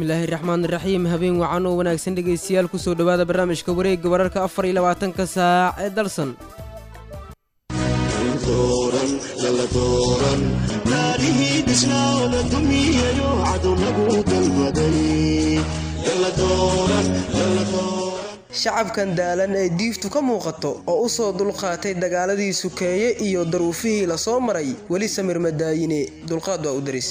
bismillaahi raxmaan raxiim habeen wacan oo wanaagsan dhegaystayaal kusoo dhowaada barnaamijka wareegga wararka afar iyo labaatanka saac ee dalsan shacabkan daalan ee diiftu ka muuqato oo u soo dulqaatay dagaaladii sukeeye iyo daruufihii la soo maray weli samir madaayine dulqaad waa u daris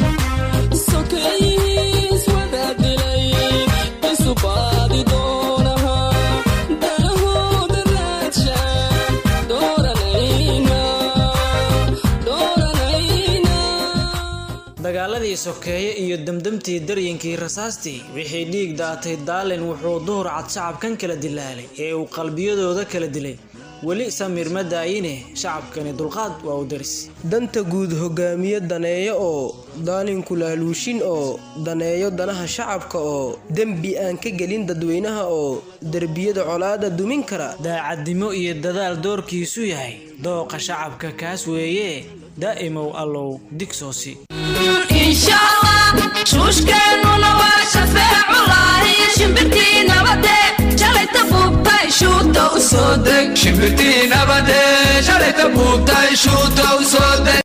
dagaaladii sokeeye iyo demdemtii daryinkii rasaastii wixii dhiig daatay daalin wuxuu duhur cad shacabkan kala dilaalay ee uu qalbiyadooda kala dilay weli samiir ma daayine shacabkani dulqaad waa u daris danta guud hogaamiye daneeyo oo daalinku laaluushin oo daneeyo danaha shacabka oo dembi aan ka gelin dadweynaha oo derbiyada colaada dumin kara daacadnimo iyo dadaal doorkiisu yahay dooqa shacabka kaas weeye daa'imow allow digsoosi shuushkeennuna waa shafeeculahi shimbirtii nabade shalayta buubtay shuuta u soo deg shimbirtii nabade shalayta buubtay shuuta u soo deg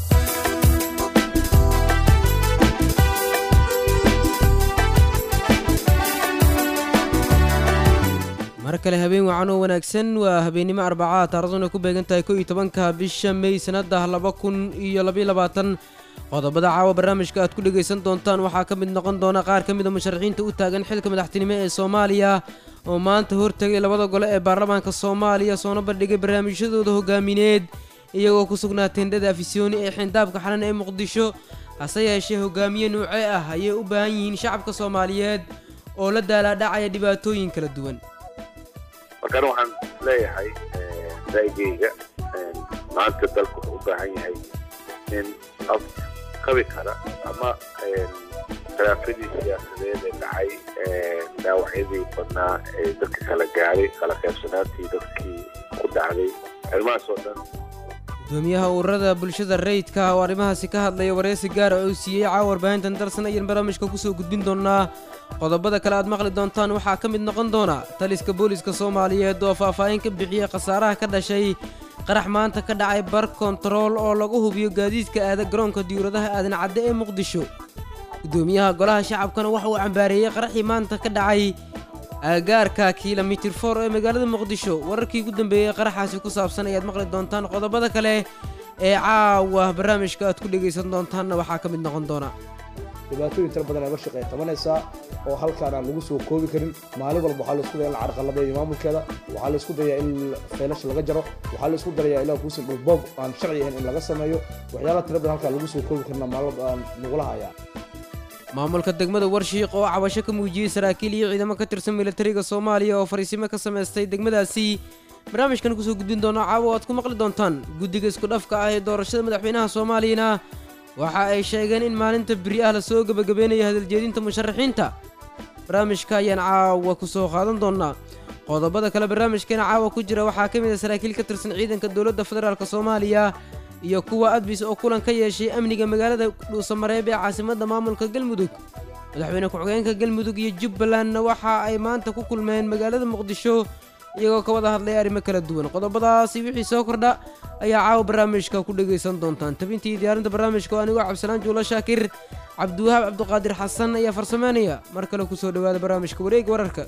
mar kale habeen wacan oo wanaagsan waa habeennimo arbacaa taariikhduna ku beegan tahay ko iyo tobanka bisha mey sannadah laba kun iyo labaiyo labaatan qodobada caawa barnaamijka aad ku dhegaysan doontaan waxaa ka mid noqon doona qaar ka mida musharaxiinta u taagan xilka madaxtinimo ee soomaaliya oo maanta hortegay labada gole ee baarlamaanka soomaaliya soona bandhigay barnaamijyadooda hogaamineed iyagoo ku sugnaa tendhada afisyooni ee xindaabka xalan ee muqdisho hase yeeshee hogaamiye nuuce ah ayay u baahan yihiin shacabka soomaaliyeed oo la daalaadhacaya dhibaatooyin kala duwan markaan waxaan leeyahay raygeyga maanta dalku wuxuu u baahan yahay in af qabi kara ama khilaafadii siyaasadeed ee dhacay dhaawacyadii badnaa ee dadka kala gaaray kala qaybsanaantii dadkii ku dhacday arrimahaas oo dhan gudoomiyaha ururada bulshada rayidka oo arrimahaasi ka hadlaya wareysi gaara oo siiyey caawa warbaahintan darsan ayaan barnaamijka kusoo gudbin doonaa qodobada kale aad maqli doontaan waxaa ka mid noqon doona taliska booliska soomaaliyeed oo faahfaahin ka bixiyey khasaaraha ka dhashay qarax maanta ka dhacay bar kontarool oo lagu hubiyo gaadiidka aada garoonka diyuuradaha aadan cadde ee muqdisho gudoomiyaha golaha shacabkana waxa uu cambaareeyey qaraxii maanta ka dhacay aagaarka kilomitir for ee magaalada muqdisho wararkii ugu dambeeyey qaraxaasi ku saabsan ayaad maqli doontaan qodobada kale ee caawa barnaamijka aad ku dhegaysan doontaanna waxaa ka mid noqon doona dhibaatooyin tira badan aga shaqeey qabanaysaa oo halkaan aan lagu soo koobi karin maalin walba waxaa laisku daya in la carqalabeeyo maamulkeeda waxaa laisku dayaa in feelasha laga jaro waxaa laisku darayaa ilaa kuusan dhulboob aan sharci ahayn in laga sameeyo waxyaalaha tira badan halkaan lagu soo koobi karna maalin aan nagula hayaa maamulka degmada warshiiq oo cabasho ka muujiyey saraakiil iyo ciidamo ka tirsan militariga soomaaliya oo fariisimo ka samaystay degmadaasi barnaamijkan kusoo gudbin doona caawa aad ku maqli doontaan guddiga isku dhafka ah ee doorashada madaxweynaha soomaaliyana waxa ay sheegeen in maalinta beri ah lasoo gebagabeynayo hadaljeedinta musharaxiinta barnaamijka ayaan caawa ku soo qaadan doonaa qodobada kale barnaamijkeena caawa ku jira waxaa ka mid a saraakiil ka tirsan ciidanka dowladda federaalk soomaaliya iyo kuwa adbis oo kulan ka yeeshay amniga magaalada dhuusamareeb ee caasimadda maamulka galmudug madaxweyne ku-xigeenka galmudug iyo jubbalandna waxa ay maanta ku kulmeen magaalada muqdisho iyagoo ka wada hadlay arrimo kala duwan qodobadaasi wixii soo kordha ayaa caawa barnaamijka ku dhegaysan doontaan tabintii diyaarinta barnaamijka oo anigoo cabdisalaan juulo shaakir cabdiwahaab cabdiqaadir xasan ayaa farsameynaya mar kale kusoo dhowaada barnaamijka wareeg wararka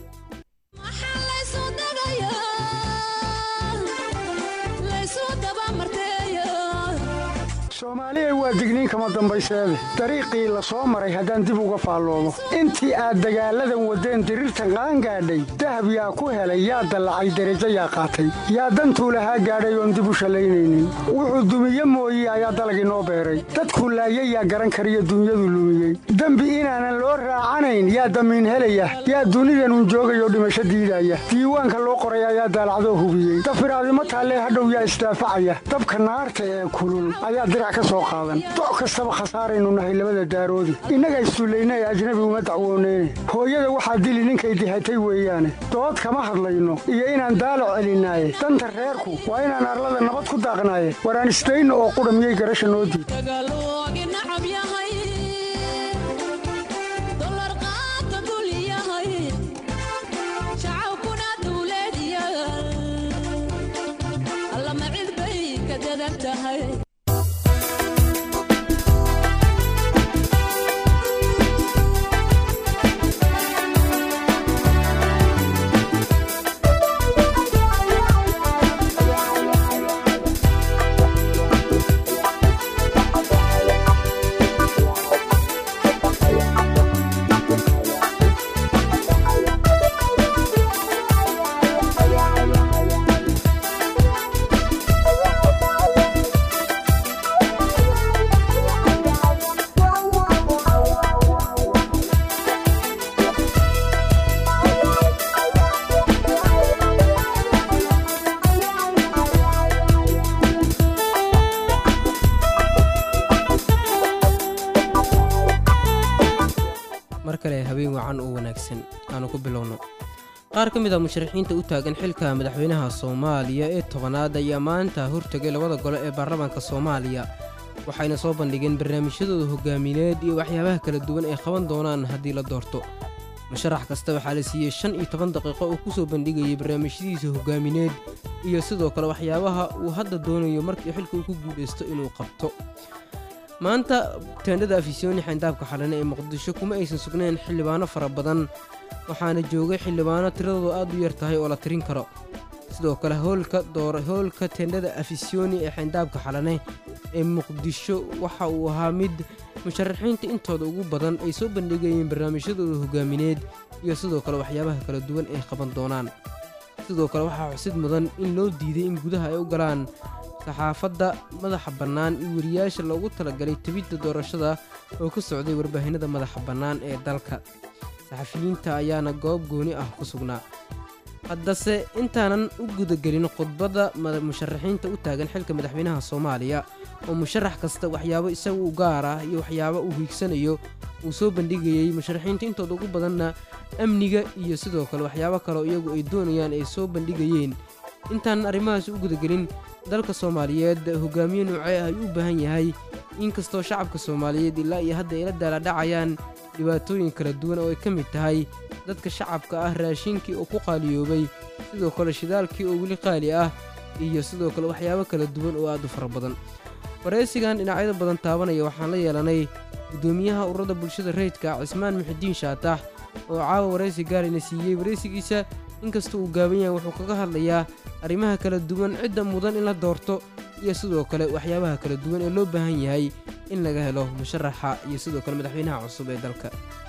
soomaaliya waa digniin kama dambayseede dariiqii la soo maray haddaan dib uga faalloomo intii aad dagaalladan waddeen diriirtan qaangaadhay dahab yaa ku helay yaa dallacay derajo yaa qaatay yaa dantuu lahaa gaadhay oon dib u shallaynaynin wuxuu dumiye mooye ayaa dalag inoo beeray dadkuu laayay yaa garan kariyo dunyadu lumiyey dembi inaanan loo raacanayn yaa damiin helaya yaa dunidanun joogayoo dhimasho diidaya diiwaanka loo qoray ayaa daalacdoo hubiyey dafiraadimo taallee hadhow yaa isdaafacaya dabka naarta ee kulul ayaa dirac ka soo qaadan doc kastaba khasaaraynu nahay labada daaroodi innaga issullayna ee ajnabi uma dacwooneyne hooyada waxaa dili ninkay dihatay weeyaane dood kama hadlayno iyo inaan daalo celinaaye danta reerku waa inaan arlada nabad ku daaqnaaye waraan isdayno oo qudha miyay garasha noo diid tahay mar kale habeen wacan oo wanaagsan aanu ku bilowno qaar ka mid a musharaxiinta u taagan xilka madaxweynaha soomaaliya ee tobanaad ayaa maanta hortegay labada gole ee baarlamaanka soomaaliya waxayna soo bandhigeen barnaamijyadooda hogaamineed iyo waxyaabaha kala duwan ay qaban doonaan haddii la doorto musharax kasta waxaa la siiyey shan iyo toban daqiiqo oo ku soo bandhigayay barnaamijyadiisa hogaamineed iyo sidoo kale waxyaabaha uu hadda doonayo markii xilka uu ku guulaysto inuu qabto maanta teendhada afisyooni xayndaabka xalane ee muqdisho kuma aysan sugnayn xildhibaano fara badan waxaana joogay xildhibaano tiradoodu aad u yar tahay oo la tirin karo sidoo kale howlka door howlka teendhada afisyooni ee xayndaabka xalane ee muqdisho waxa uu ahaa mid musharaxiinta intooda ugu badan ay soo bandhigayeen barnaamijyadooda hogaamineed iyo sidoo kale waxyaabaha kala duwan ay qaban doonaan sidoo kale waxaa xusid mudan in loo diiday in gudaha ay u galaan saxaafadda madaxa bannaan iyo wariyaasha loogu talagalay tebidda doorashada oo ka socday warbaahinada madaxa bannaan ee dalka saxafiyiinta ayaana goob gooni ah ku sugnaa haddase intaanan u gudagelin khudbadda mada- musharaxiinta u taagan xilka madaxweynaha soomaaliya oo musharax kasta waxyaabo isaga u gaar ah iyo waxyaabo uu hiigsanayo uu soo bandhigayey musharaxiinta intooda ugu badanna amniga iyo sidoo kale waxyaabo kaleo iyagu ay doonayaan ay soo bandhigayeen intaanan arrimahaas u gudagelin dalka soomaaliyeed hogaamiye noocee ah ayuu u baahan yahay inkastoo shacabka soomaaliyeed ilaa iyo hadda ay la daaladhacayaan dhibaatooyin kala duwan oo ay ka mid tahay dadka shacabka ah raashinkii oo ku qaaliyoobay sidoo kale shidaalkii oo weli qaali ah iyo sidoo kale waxyaabo kala duwan oo aad u fara badan waraysigan dhinacyada badan taabanaya waxaan la yeelanay guddoomiyaha ururada bulshada rayidka cismaan muxidiin shaatax oo caawa waraysi gaarina siiyey waraysigiisa inkasta uu gaaban yahay wuxuu kaga hadlayaa arrimaha kala duwan cidda mudan in la doorto iyo sidoo kale waxyaabaha kala duwan ee loo baahan yahay in laga helo musharaxa iyo sidoo kale madaxweynaha cusub ee dalka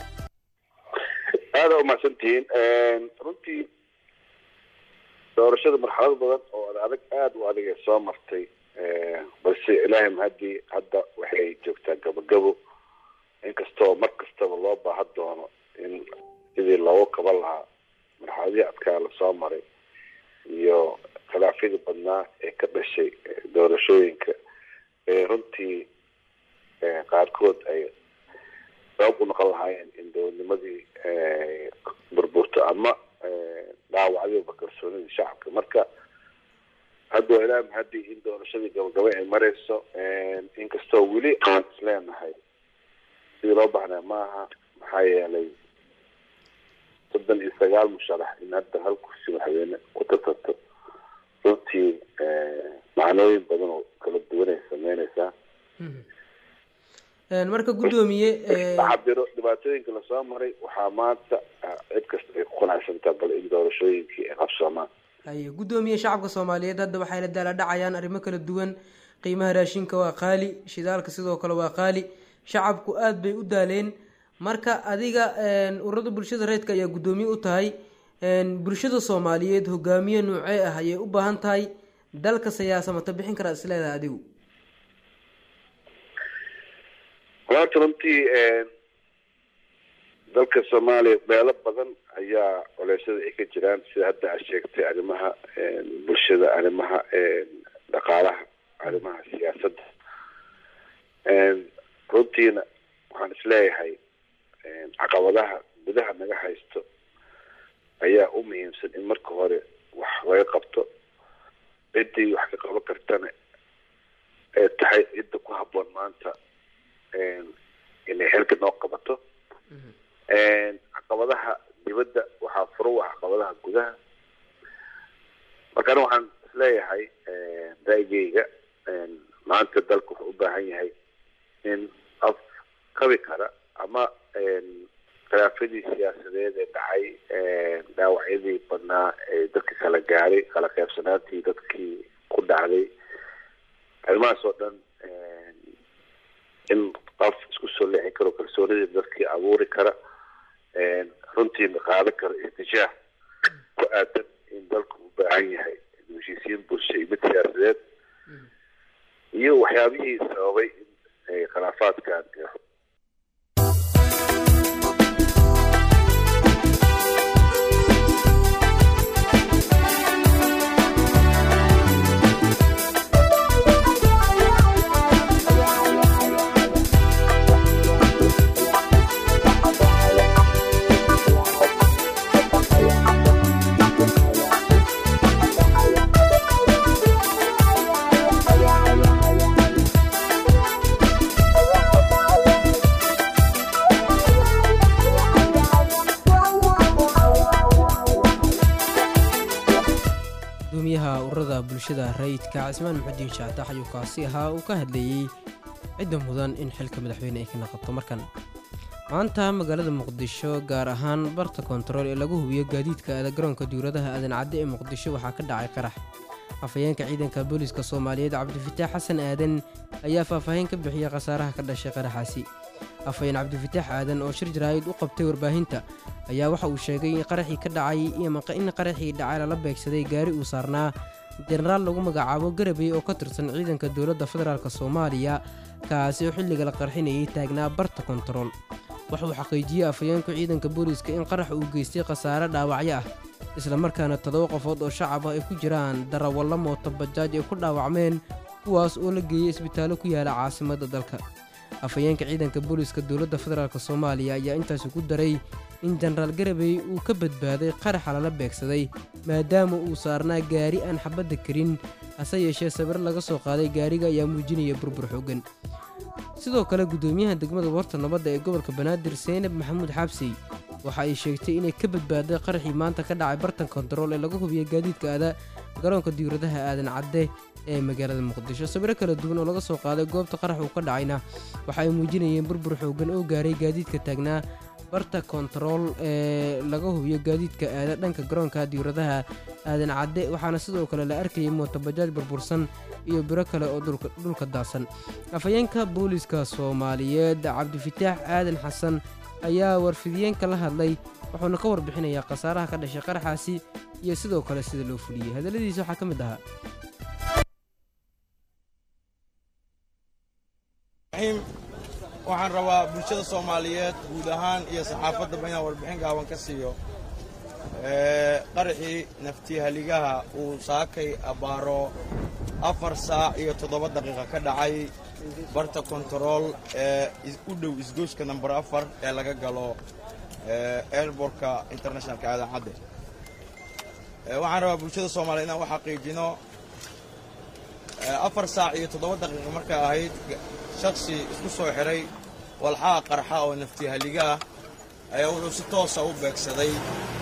aada u mahadsantihiin runtii doorashada marxalado badan oo ad adag aada u adag ee soo martay balse ilaahay mahadii hadda waxay joogtaa gabagabo inkastoo mar kastaba loo baahan doono in sidii loogu kaban lahaa marxaladihii adkaa lasoo maray iyo khilaafyadii badnaa ee ka dhashay doorashooyinka ee runtii qaarkood ay sabab u noqon lahaayeen in dowladnimadii burburto ama dhaawacdiba kalsoonidii shacabka marka hadda waa ilaa mahadii in doorashadii gabagaba ay marayso inkastoo weli aan isleenahay sidii loo baahnaa maaha maxaa yeelay soddon iyo sagaal musharax in hadda hal kursi madaxweyne ku tartanto runtii macnooyin badan oo kala duwan ay sameyneysaa marka guddoomiye cabiro dhibaatooyinka lasoo maray waxaa maanta cid kasta ay ku qanacsantaa bal in doorashooyinkii ay qabsoomaan haye guddoomiye shacabka soomaaliyeed hadda waxay la daaladhacayaan arrimo kala duwan qiimaha raashinka waa qaali shidaalka sidoo kale waa qaali shacabku aad bay u daaleen marka adiga ururada bulshada reedka ayaa guddoomiye u tahay bulshada soomaaliyeed hogaamiye noocee ah ayay u baahan tahay dalka siyaasamata bixin karaa isleedahay adigu horta runtii dalka soomaaliya meelo badan ayaa culeysyada ay ka jiraan sida hadda aad sheegtay arrimaha bulshada arrimaha dhaqaalaha arrimaha siyaasadda runtiina waxaan isleeyahay caqabadaha gudaha naga haysto ayaa u muhiimsan in marka hore wax laga qabto ciddii wax ka qaban kartana ee tahay cidda ku habboon maanta inay xilka noo qabato caqabadaha dibadda waxaa furo u ah caqabadaha gudaha marka ani waxaan isleeyahay ra'yigeyga maanta dalku wuxuu u baahan yahay in af kabi kara ama khilaafadii siyaasadeed ee dhacay dhaawacyadii badnaa ee dadka kala gaaray kala qaybsanaantii dadkii ku dhacday arrimahaas oo dhan in qof isku soo leexin karo kalsoonidii dadkii abuuri kara runtiina qaadan kara istijaah ku aadan in dalku u baahan yahay heshiisiin bulsho iyo mid siyaasadeed iyo waxyaabihii sababay in khilaafaadkan gudoomiyaha ururada bulshada rayidka cismaan maxudiin shaatax ayuu kaasi ahaa uu ka hadlayey cidda mudan in xilka madaxweyne ay ka naqato markan maanta magaalada muqdisho gaar ahaan barta kontarool ee lagu hubiyo gaadiidka aada garoonka diwladaha aadan cadde ee muqdisho waxaa ka dhacay qarax afhayeenka ciidanka booliiska soomaaliyeed cabdifataax xasan aadan ayaa faahfaahin ka bixiyey khasaaraha ka dhashay qaraxaasi afhayeen cabdifataax aadan oo shir jaraa'id u qabtay warbaahinta ayaa waxa uu sheegay in qaraxii ka dhacay in qaraxii dhacay lala beegsaday gaari uu saarnaa jenaraal lagu magacaabo garabey oo ka tirsan ciidanka dowladda federaalk soomaaliya kaasi oo xilliga la qarxinayay taagnaa barta kontarool waxauu xaqiijiyey afhayeenku ciidanka booliiska in qarax uu geystay khasaare dhaawacyo ah islamarkaana todoba qofood oo shacab ah ay ku jiraan darawallo mooto bajaaj ay ku dhaawacmeen kuwaas oo la geeyey isbitaallo ku yaala caasimadda dalka afhayeenka ciidanka booliiska dowladda federaalk soomaaliya ayaa intaasi ku daray in jenaraal garabey uu ka badbaaday qaraxa lala beegsaday maadaama uu saarnaa gaari aan xabadda karin hase yeeshee sawir laga soo qaaday gaariga ayaa muujinaya burbur xooggan sidoo kale guddoomiyaha degmada warta nabadda ee gobolka banaadir seynab maxamuud xaabsey waxa ay sheegtay inay ka badbaaday qaraxii maanta ka dhacay bartan kontarool ee lagu hubiya gaadiidka aada garoonka diwladaha aadan cadde ee magaalada muqdisho sawiro kala duwan oo laga soo qaaday goobta qarax uu ka dhacayna waxa ay muujinayeen burbur xooggan oo gaaray gaadiidka taagnaa barta kontarool ee laga hubiyo gaadiidka aada dhanka garoonka diwladaha aadan cadde waxaana sidoo kale la arkayay mootobajaaj burbursan iyo biro kale oo dhulka daadsan afhayeenka booliiska soomaaliyeed cabdifataax aadan xasan ayaa warfidiyeenka la hadlay wuxuuna ka warbixinayaa khasaaraha ka dhashay qaraxaasi iyo sidoo kale sida loo fuliyey hadalladiisa waxaa ka mid ahaa waxaan rabaa bulshada soomaaliyeed guud ahaan iyo saxaafaddaba inaan warbixin gaaban ka siiyo qaraxii naftihaligaha uu saakay abbaaro afar saac iyo toddoba daqiiqa ka dhacay barta kontarool ee u dhow isgooska namber afar ee laga galo airbortka internationalka aadan cadde waxaan rabaa bulshada soomaaliyeed inaan u xaqiijino afar saac iyo toddoba daqiiqa markay ahayd shaksi isku soo xidhay walxaha qarxa oo naftihaliga ah ayaa wuxuu si toosa u beegsaday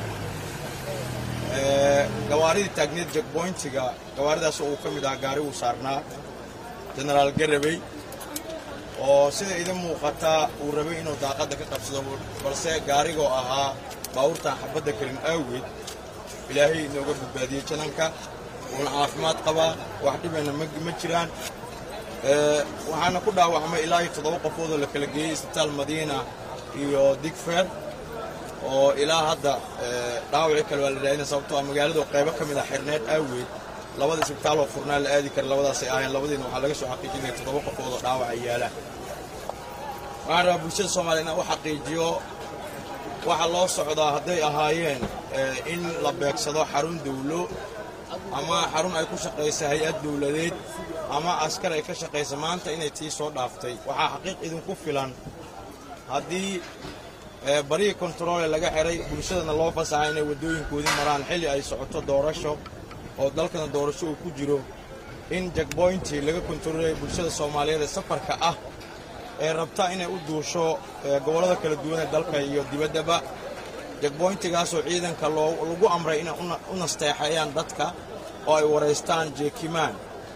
gawaaridii taagneed jekboyntiga gawaaridaas oo uu ka mid ahaa gaari uu saarnaa jenaraal garabey oo sida idin muuqata uu rabay inuu daaqadda ka qabsado balse gaarigoo ahaa baawurtaan xabadda karin awgeed ilaahay inooga badbaadiyey jananka wuuna caafimaad qabaa wax dhibana ma jiraan waxaana ku dhaawacmay ilaa iyo toddoba qofoodoo la kala geeyey isbitaal madiina iyo digfer oo ilaa hadda dhaawacii kale waa la raadina sababtoo ah magaaladu qaybo ka mid a xirneed aaweed labada isbitaaloo furnaa la aadi kara labadaasay ahayn labadiina waxaa laga soo xaqiijinaya toddoba qofood oo dhaawaca yaalaan waxaan rabaa bulshada soomaaliya inaan u xaqiijiyo waxaa loo socdaa hadday ahaayeen in la beegsado xarun dawlo ama xarun ay ku shaqaysa hay-ad dawladeed ama askar ay ka shaqaysa maanta inay tii soo dhaaftay waxaa xaqiiq idinku filan haddii barihii kontaroole laga xiray bulshadana loo fasaxa inay waddooyinkoodii maraan xilli ay socoto doorasho oo dalkana doorasho uu ku jiro in jakboyntii laga kontaroolaya bulshada soomaaliyeed ee safarka ah ee rabta inay u duusho gobollada kala duwan ee dalka iyo dibaddaba jakboyntigaasoo ciidanka lagu amray inay u nasteexeeyaan dadka oo ay waraystaan jeekimaan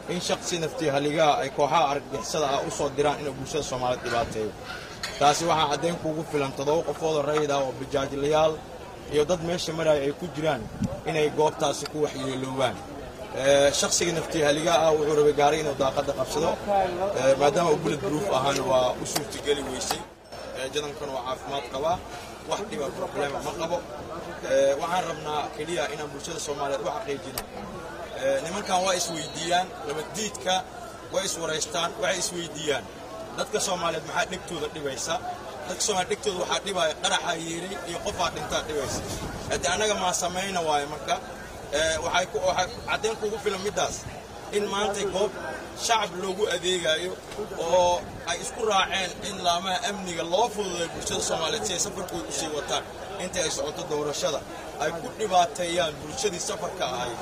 in shaksi naftii haligaha ay kooxaha argagixisada ah u soo diraan inuu bulshada soomaaliyeed dhibaateeyo taasi waxaa caddayn kuugu filan toddoba qofoodoo rayid ah oo bijaajilayaal iyo dad meesha maraya ay ku jiraan inay goobtaasi ku waxyeeloobaan shaksiga naftii haligaha ah wuxuu rabay gaari inuu daaqadda qabsado maadaama uu bullet proof ahaana waa u suurtageli weysay jadankan waa caafimaad qabaa wax dhiba problema ma qabo waxaan rabnaa keliya inaan bulshada soomaaliyeed u xaqiijino nimankan waa isweydiiyaan nabaddiidka way iswaraystaan waxay isweydiiyaan dadka soomaaliyeed maxaa dhegtooda dhibaysa dadka soomaaliyeed dhegtooda waxaa dhibaya qaraxaa yeeray iyo qofaa dhintaa dhibaysa haddii annaga maa samayna waayo marka waxay caddayn kuugu filan middaas in maanta goob shacab loogu adeegayo oo ay isku raaceen in laamaha amniga loo fududay bulshada soomaaliyeed si ay safarkooda u sii wataan intii ay socoto doorashada ay ku dhibaateeyaan bulshadii safarka ahayd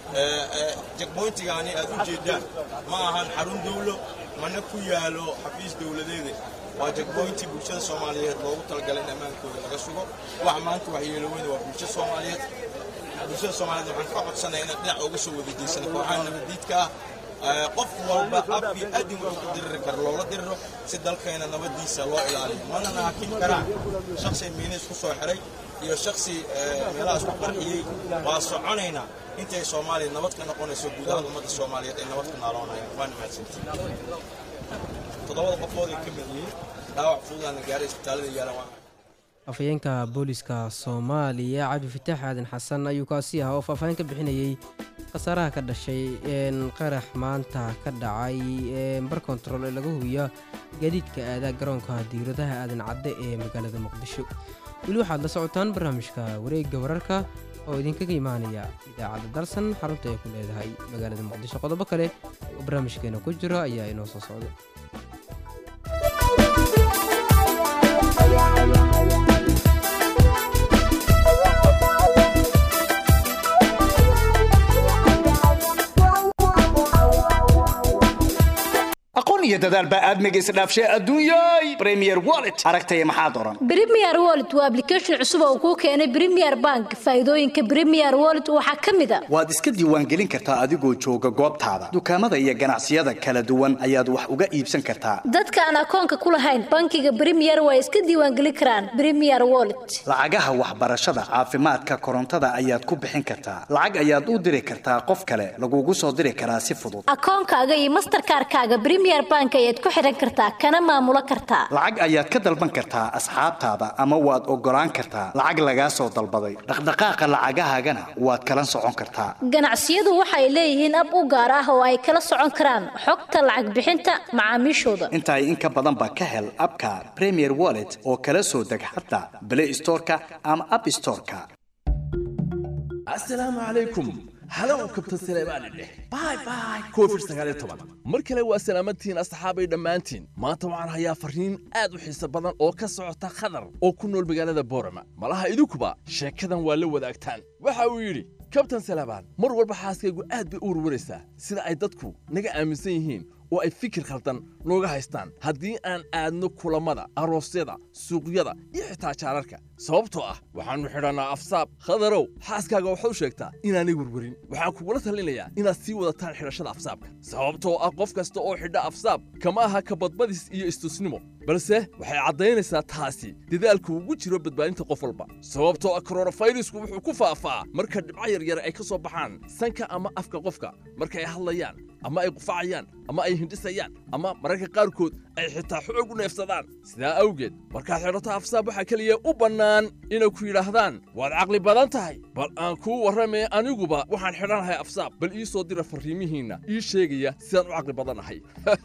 jegboyntigaani aad u jeeddaan ma ahan xarun dawlo mana ku yaalo xafiis dawladeeda waa jegboyntii bulshada soomaaliyeed loogu talagalay in ammaankooda laga sugo waxa maanta waxyeeloweyna waa bulshada soomaaliyeed bulshada soomaaliyeed waxaan ka codsanaya inaad dhinac uga soo wada jeysana kooxaha nabaddiidka ah qof walba ab iyo adin wuxuu ku diriri karo loola diriro si dalkeena nabaddiisa loo ilaaliyo mana naakin karaan shaksi miina isku soo xiray iyo shaksi meelaha isku qarxiyey waa soconaynaa intay soomaaliya nabad ka noqonayso gudaha ummadda soomaaliyeed ay nabad ka naaloonayaan waa mahadsantii toddobada qofood ay ka mid yihiin dhaawac fududaana gaaray isbitaallada yaalan waa afhayeenka booliska soomaaliya cabdifitaax aadan xasan ayuu kaasi ahaa oo faahfaahin ka bixinayey khasaaraha ka dhashay qarax maanta ka dhacay bar kontarool ee laga hubiya gaadiidka aadaa garoonka diiradaha aadan cadde ee magaalada muqdisho weli waxaad la socotaan barnaamijka wareegga wararka oo idinkaga imaanaya idaacadda darsan xarunta ay ku leedahay magaalada muqdisho qodobo kale oo barnaamijkeena ku jira ayaa inoo soo socda aqoon iyo dadaal baa aadmiga isdhaafshay adduunyay premier wallet aragtaya maxaad oran Premier Wallet waa application cusub oo kuu keenay Premier Bank. Faa'iidooyinka Premier Wallet waxaa ka mid ah waad iska diiwaangelin kartaa adigoo jooga goobtaada dukaamada iyo ganacsiyada kala duwan ayaad wax uga iibsan kartaa dadka aan akoonka ku lahayn bankiga Premier way iska diiwaangelin karaan Premier Wallet. lacagaha waxbarashada caafimaadka korontada ayaad ku bixin kartaa lacag ayaad u diri kartaa qof kale lagugu soo diri karaa si fudud Akoonkaaga iyo Mastercard-kaaga Premier Bank ayaad ku xiran kartaa kana maamulo kartaa. lacag ayaad ka dalban kartaa asxaabtaada ama waad ogolaan kartaa lacag lagaa soo dalbaday dhaqdhaqaaqa lacagahaagana waad kala socon kartaa Ganacsiyadu waxay leeyihiin ab u gaar ah oo ay kala socon karaan xogta lacag bixinta macaamiishooda. intaay in ka badanba ka hel abka premier wallet oo kala soo deg xataa play storeka ama app storeka asalaamu calaykum halow kabtan saleebaani dheh bay bay covid sagaal iyo toban mar kale waa salaamadtihiin asxaabay dhammaantiin maanta waxaan hayaa farriin aad u xiiso badan oo ka socota khadar oo ku nool magaalada boorama malaha idinkuba sheekadan waa la wadaagtaan waxa uu yidhi kabtan saleebaan mar walba xaaskaygu aad bay u warwaraysaa sida ay dadku naga aaminsan yihiin oo ay fikir khaldan nooga haystaan haddii aan aadno kulammada aroosyada suuqyada iyo xitaa jaararka sababtoo ah waxaannu xidhannaa afsaab khadarow xaaskaaga waxaad u sheegtaa inaanay werwerin waxaan kugula talinayaa inaad sii wadataan xidhashada afsaabka sababtoo ah qof kasta oo xidha afsaab kama aha kabadbadis iyo istusnimo balse waxay caddaynaysaa taasi dadaalku ugu jiro badbaadinta qof walba sababtoo ah koronafayrisku wuxuu ku faafaa marka dhibco yaryar ay ka soo baxaan sanka ama afka qofka marka ay hadlayaan ama ay qufacayaan ama ay hindhisayaan ama mararka qaarkood ay xitaa xoog u neefsadaan sidaa awgeed markaad xidhato afsaab waxaa keliya u bannaan inay ku yidhaahdaan waad caqli badan tahay bal aan kuu warramee aniguba waxaan xidhanahay afsaab bal ii soo dira farriimihiinna ii sheegaya sidaan u caqli badannahay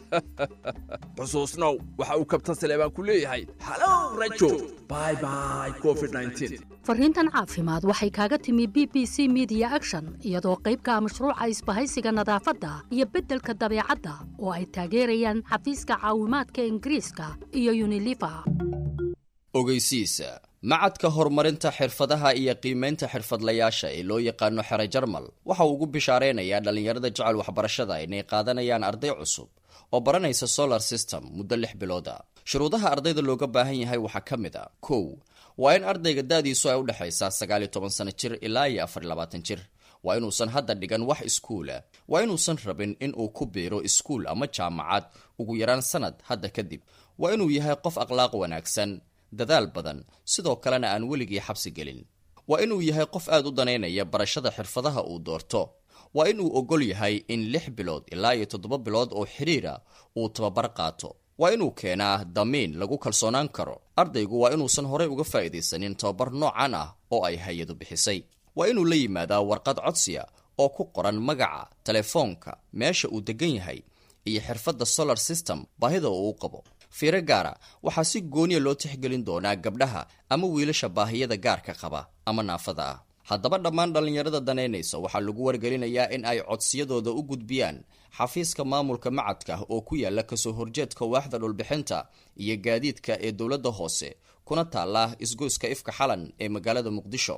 xusuusnow waxa uu kabtan saleebaan ku leeyahay halow rajo bye bye covid 19 fariintan caafimaad waxay kaaga timi b b c media action iyadoo qaybka ah mashruuca isbahaysiga nadaafadda iyo beddelka dabeecadda oo ay taageerayaan xafiiska caawimaadka ingiriiska iyo unilifa ogeysiisa macadka horumarinta xirfadaha iyo qiimaynta xirfadlayaasha ee loo yaqaano xere jarmal waxa uu ugu bishaaraynayaa dhallinyarada jecel waxbarashada inay qaadanayaan arday cusub oo baranaysa solar system muddo lix bilooda shuruudaha ardayda looga baahan yahay waxaa ka mid a kow waa in ardayga da'diisu ay u dhexaysaa sagaal iyo toban sano jir ilaa iyo afar iyo labaatan jir waa inuusan hadda dhigan wax iskuula waa inuusan rabin in uu ku biiro iskuul ama jaamacad ugu yaraan sanad hadda kadib waa inuu yahay qof akhlaaq wanaagsan dadaal badan sidoo kalena aan weligii xabsi gelin waa inuu yahay qof aad u danaynaya barashada xirfadaha uu doorto waa inuu ogol yahay in lix bilood ilaa iyo toddoba bilood oo xidhiira uu tababar qaato waa inuu keenaa damiin lagu kalsoonaan karo ardaygu waa inuusan horey uga faa'iidaysanin tababar noocan ah oo ay hay-adu bixisay waa inuu la yimaadaa warqad codsiya oo ku qoran magaca telefoonka meesha uu degan yahay iyo xirfadda solar system baahida uu u qabo fiiro gaara waxaa si gooniya loo tixgelin doonaa gabdhaha ama wiilasha baahiyada gaarka qaba ama naafada ah haddaba dhammaan dhallinyarada danaynaysa waxaa lagu wargelinayaa in ay codsiyadooda u gudbiyaan xafiiska maamulka macadka oo ku yaala kasoo horjeedka waaxda dhulbixinta iyo gaadiidka ee dowladda hoose kuna taala isgoyska ifka xalan ee magaalada muqdisho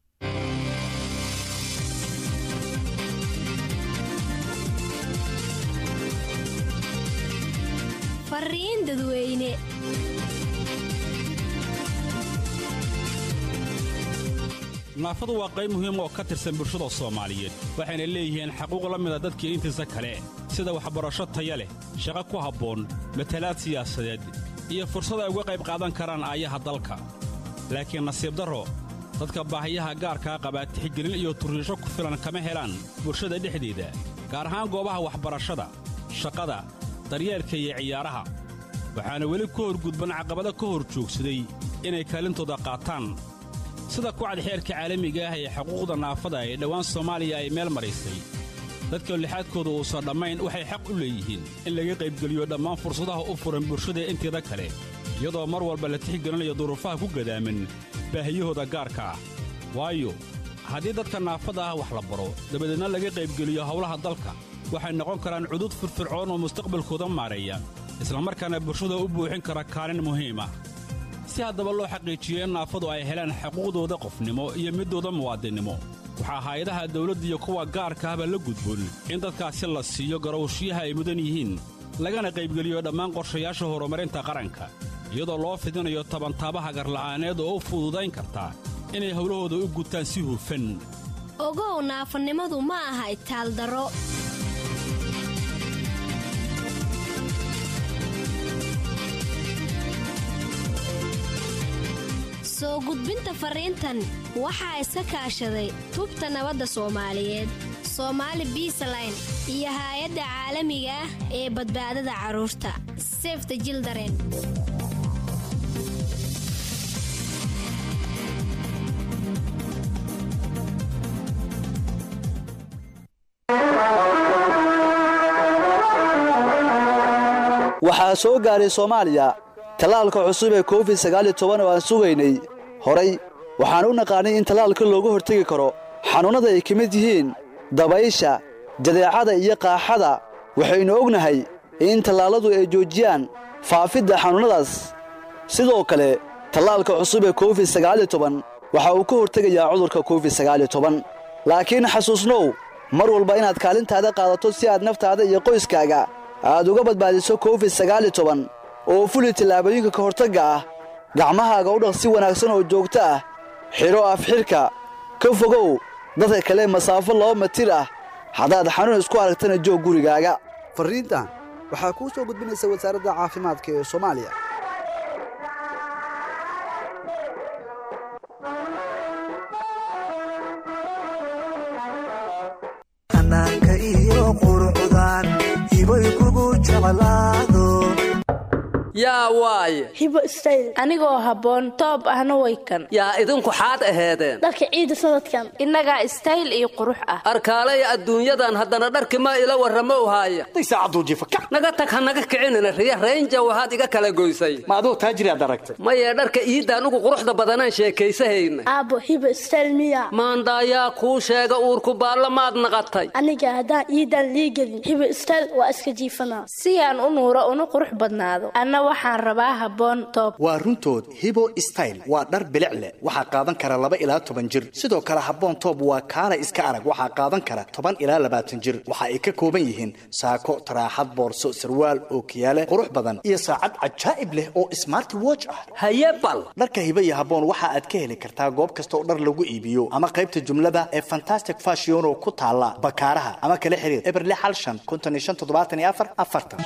fariin dadweyne naafadu waa qayb muhiim oo ka tirsan bulshada soomaaliyeed waxayna leeyihiin xaquuq la mida dadkii intiisa kale sida waxbarasho taya leh shaqo ku habboon matalaad siyaasadeed iyo fursad ay uga qayb qaadan karaan aayaha dalka laakiin nasiib darro dadka baahiyaha gaarkaa qabaa tixgelin iyo turriisho ku filan kama helaan bulshada dhexdeeda gaar ahaan goobaha waxbarashada shaqada daryeelka iyo ciyaaraha waxaana weli ka horgudban caqabado ka hor joogsaday inay kaalintooda qaataan sida kucad xeerka caalamiga ah ee xuquuqda naafada ee dhowaan soomaaliya ay meel maraysay dadka lixaadkooda uusan dhammayn waxay xaq u leeyihiin in laga qaybgeliyo dhammaan fursadaha u furan bulshada inteeda kale iyadoo mar walba la tixgelinayo duruufaha ku gadaaman baahiyahooda gaarka ah waayo haddii dadka naafada ah wax la baro dabadeedna laga qaybgeliyo howlaha dalka waxay noqon karaan cudud firfircoon oo mustaqbalkooda maareeya islamarkaana bulshada u buuxin kara kaalin muhiim ah si haddaba loo xaqiijiyo in naafadu ay helaan xuquuqdooda qofnimo iyo middooda muwaadinnimo waxaa hay-adaha dawladda iyo kuwa gaarka ahba la gudboon in dadkaasi la siiyo garowshiyaha ay mudan yihiin lagana qaybgeliyo dhammaan qorshayaasha horumarinta qaranka iyadoo loo fidinayo tabantaabaha garla'aaneed oo u fududayn karta inay howlahooda u gutaan si hufan ogow naafanimadu ma aha itaaldaro soo gudbinta fariintan waxaa iska kaashaday tubta nabadda soomaaliyeed soomaali biisaline iyo haay-adda caalamiga ah ee badbaadada carruurta sefta jildaren waxaa soo gaaray soomaaliya tallaalka cusub ee covid sagaal iyo toban oo aan sugaynay horay waxaan u naqaanay in tallaalka looga hortegi karo xanuunnada ay ka mid yihiin dabaysha jadeecada iyo qaaxada waxaynu ognahay in tallaalladu ay joojiyaan faafidda xanuunnadaas sidoo kale tallaalka cusub ee covid sagaal iyo toban waxa uu ka hortegayaa cudurka covid sagaal iyo toban laakiin xasuusnow mar walba inaad kaalintaada qaadato si aad naftaada iyo qoyskaaga aad uga badbaadiso covid sagaal iyo toban oo fuli tallaabooyinka ka hortagga ah gacmahaaga u dhaq si wanaagsan oo joogto ah xidho afxidhka ka fogow dadka kale masaafo laba matir ah haddaad xanuun isku aragtana joog gurigaaga farriintan waxaa kuu soo gudbinaysa wasaaradda caafimaadka ee soomaaliya xanaanka iyo qurucdan ibay kugu jeclaado yaa waaye hibo istayl anigoo habboon toob ahna way kan yaa idinku xaad aheedeen dharka ciida sanadkan innagaa istayl iyo qurux ah arkaalaya adduunyadan haddana dharki ma ila warramo uhaaya naga tag ha naga kicinina riya raynja waxaad iga kala goysay ma aduu taajiriaad aragtay maye dharka iidda anugu quruxda badanaan sheekaysahayna aabbo hibo istayl miya maandaayaa kuu sheega uurku baalla maad naqatay aniga haddaan iidan liigelin hibo istayl waa iska jiifanaa si aan u nuuro una qurux badnaado anna waxaan rabaa habboon toob waa runtood hibo style waa dhar bilic leh waxaa qaadan kara laba ilaa toban jir sidoo kale habboon toob waa kaala iska arag waxaa qaadan kara toban ilaa labaatan jir waxa ay ka kooban yihiin saako taraaxad boorso sarwaal ookiyaale qurux badan iyo saacad cajaa'ib leh oo smart watch ah haye bal dharka hibo iyo habboon waxa aad ka heli kartaa goob kasta oo dhar lagu iibiyo ama qaybta jumlada ee fantastic fashion oo ku taala bakaaraha ama kala xiriir eberle xal shan konton iyo shan toddobaatan iyo afar afartan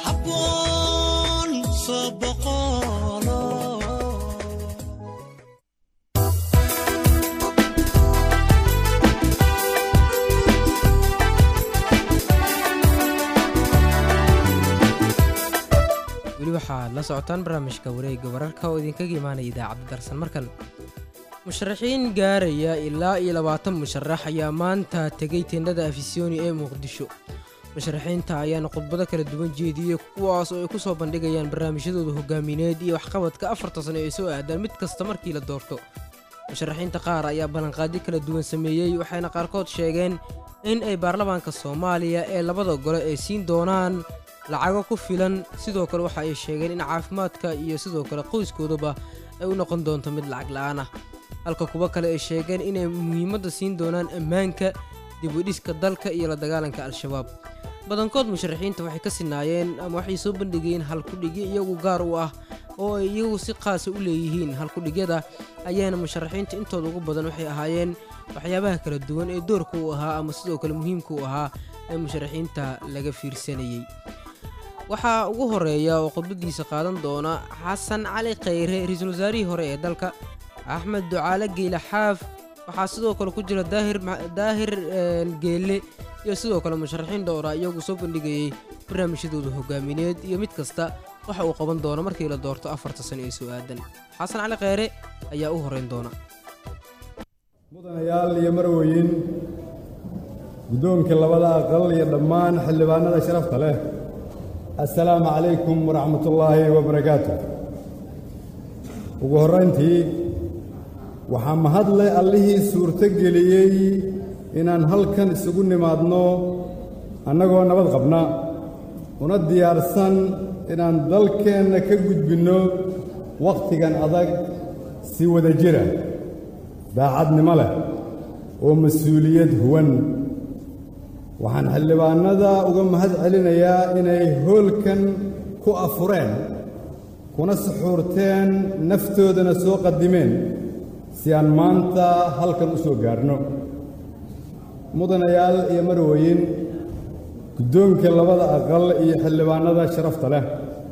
weli waxaad la socotaan barnaamijka wareegga wararka oo idinkaga imaanaya idaacadda darsan markan musharaxiin gaaraya ilaa iyo labaatan musharax ayaa maanta tegay teendhada afisyooni ee muqdisho musharaxiinta ayaana khudbado kala duwan jeediyey kuwaas oo ay ku soo bandhigayaan barnaamijyadooda hogaamineed iyo waxqabadka afarta sano ee soo aadaan mid kasta markii la doorto musharaxiinta qaar ayaa ballanqaadyo kala duwan sameeyey waxayna qaarkood sheegeen in ay baarlamaanka soomaaliya ee labada gole ay siin doonaan lacago ku filan sidoo kale waxa ay sheegeen in caafimaadka iyo sidoo kale qoyskoodaba ay u noqon doonto mid lacag la'aan ah halka kuwo kale ay sheegeen inay muhiimadda siin doonaan ammaanka dib u dhiska dalka iyo la dagaalanka al-shabaab badankood musharaxiinta waxay ka sinaayeen ama waxay soo bandhigayeen halkudhigyo iyagu gaar u ah oo ay iyagu si qaasa u leeyihiin halkudhigyada ayaana musharaxiinta intooda ugu badan waxay ahaayeen waxyaabaha kala duwan ee doorka u ahaa ama sidoo kale muhiimka u ahaa ee musharaxiinta laga fiirsanayey waxaa ugu horeeya oo khudbadiisa qaadan doona xasan cali khayre ra-iisul wasaarihii hore ee dalka axmed ducaale geyle xaaf waxaa sidoo kale ku jira daahir geelle iyo sidoo kale musharaxiin dhowra iyagu soo bandhigayey barnaamijyadooda hogaamineed iyo mid kasta waxa uu qaban doono markii la doorto afarta sano ee soo aadan xasan cali khayre ayaa u horeyn doona mudanayaal iyo marweyn guddoonka labada aqal iyo dhammaan xildhibaanada sharafta leh assalaamu calaykum waraxmatullaahi wabarakaatu ugu horrayntii waxaa mahadle allihii suurto geliyey inaan halkan isugu nimaadno annagoo nabad qabna una diyaarsan inaan dalkeenna ka gudbinno wakhtigan adag si wada jira daacadnimo leh oo mas-uuliyad huwan waxaan xildhibaannada uga mahad celinayaa inay hoolkan ku afureen kuna suxuurteen naftoodana soo qadimeen si aan maanta halkan u soo gaarno mudanayaal iyo marweyn guddoonka labada aqal iyo xildhibaannada sharafta leh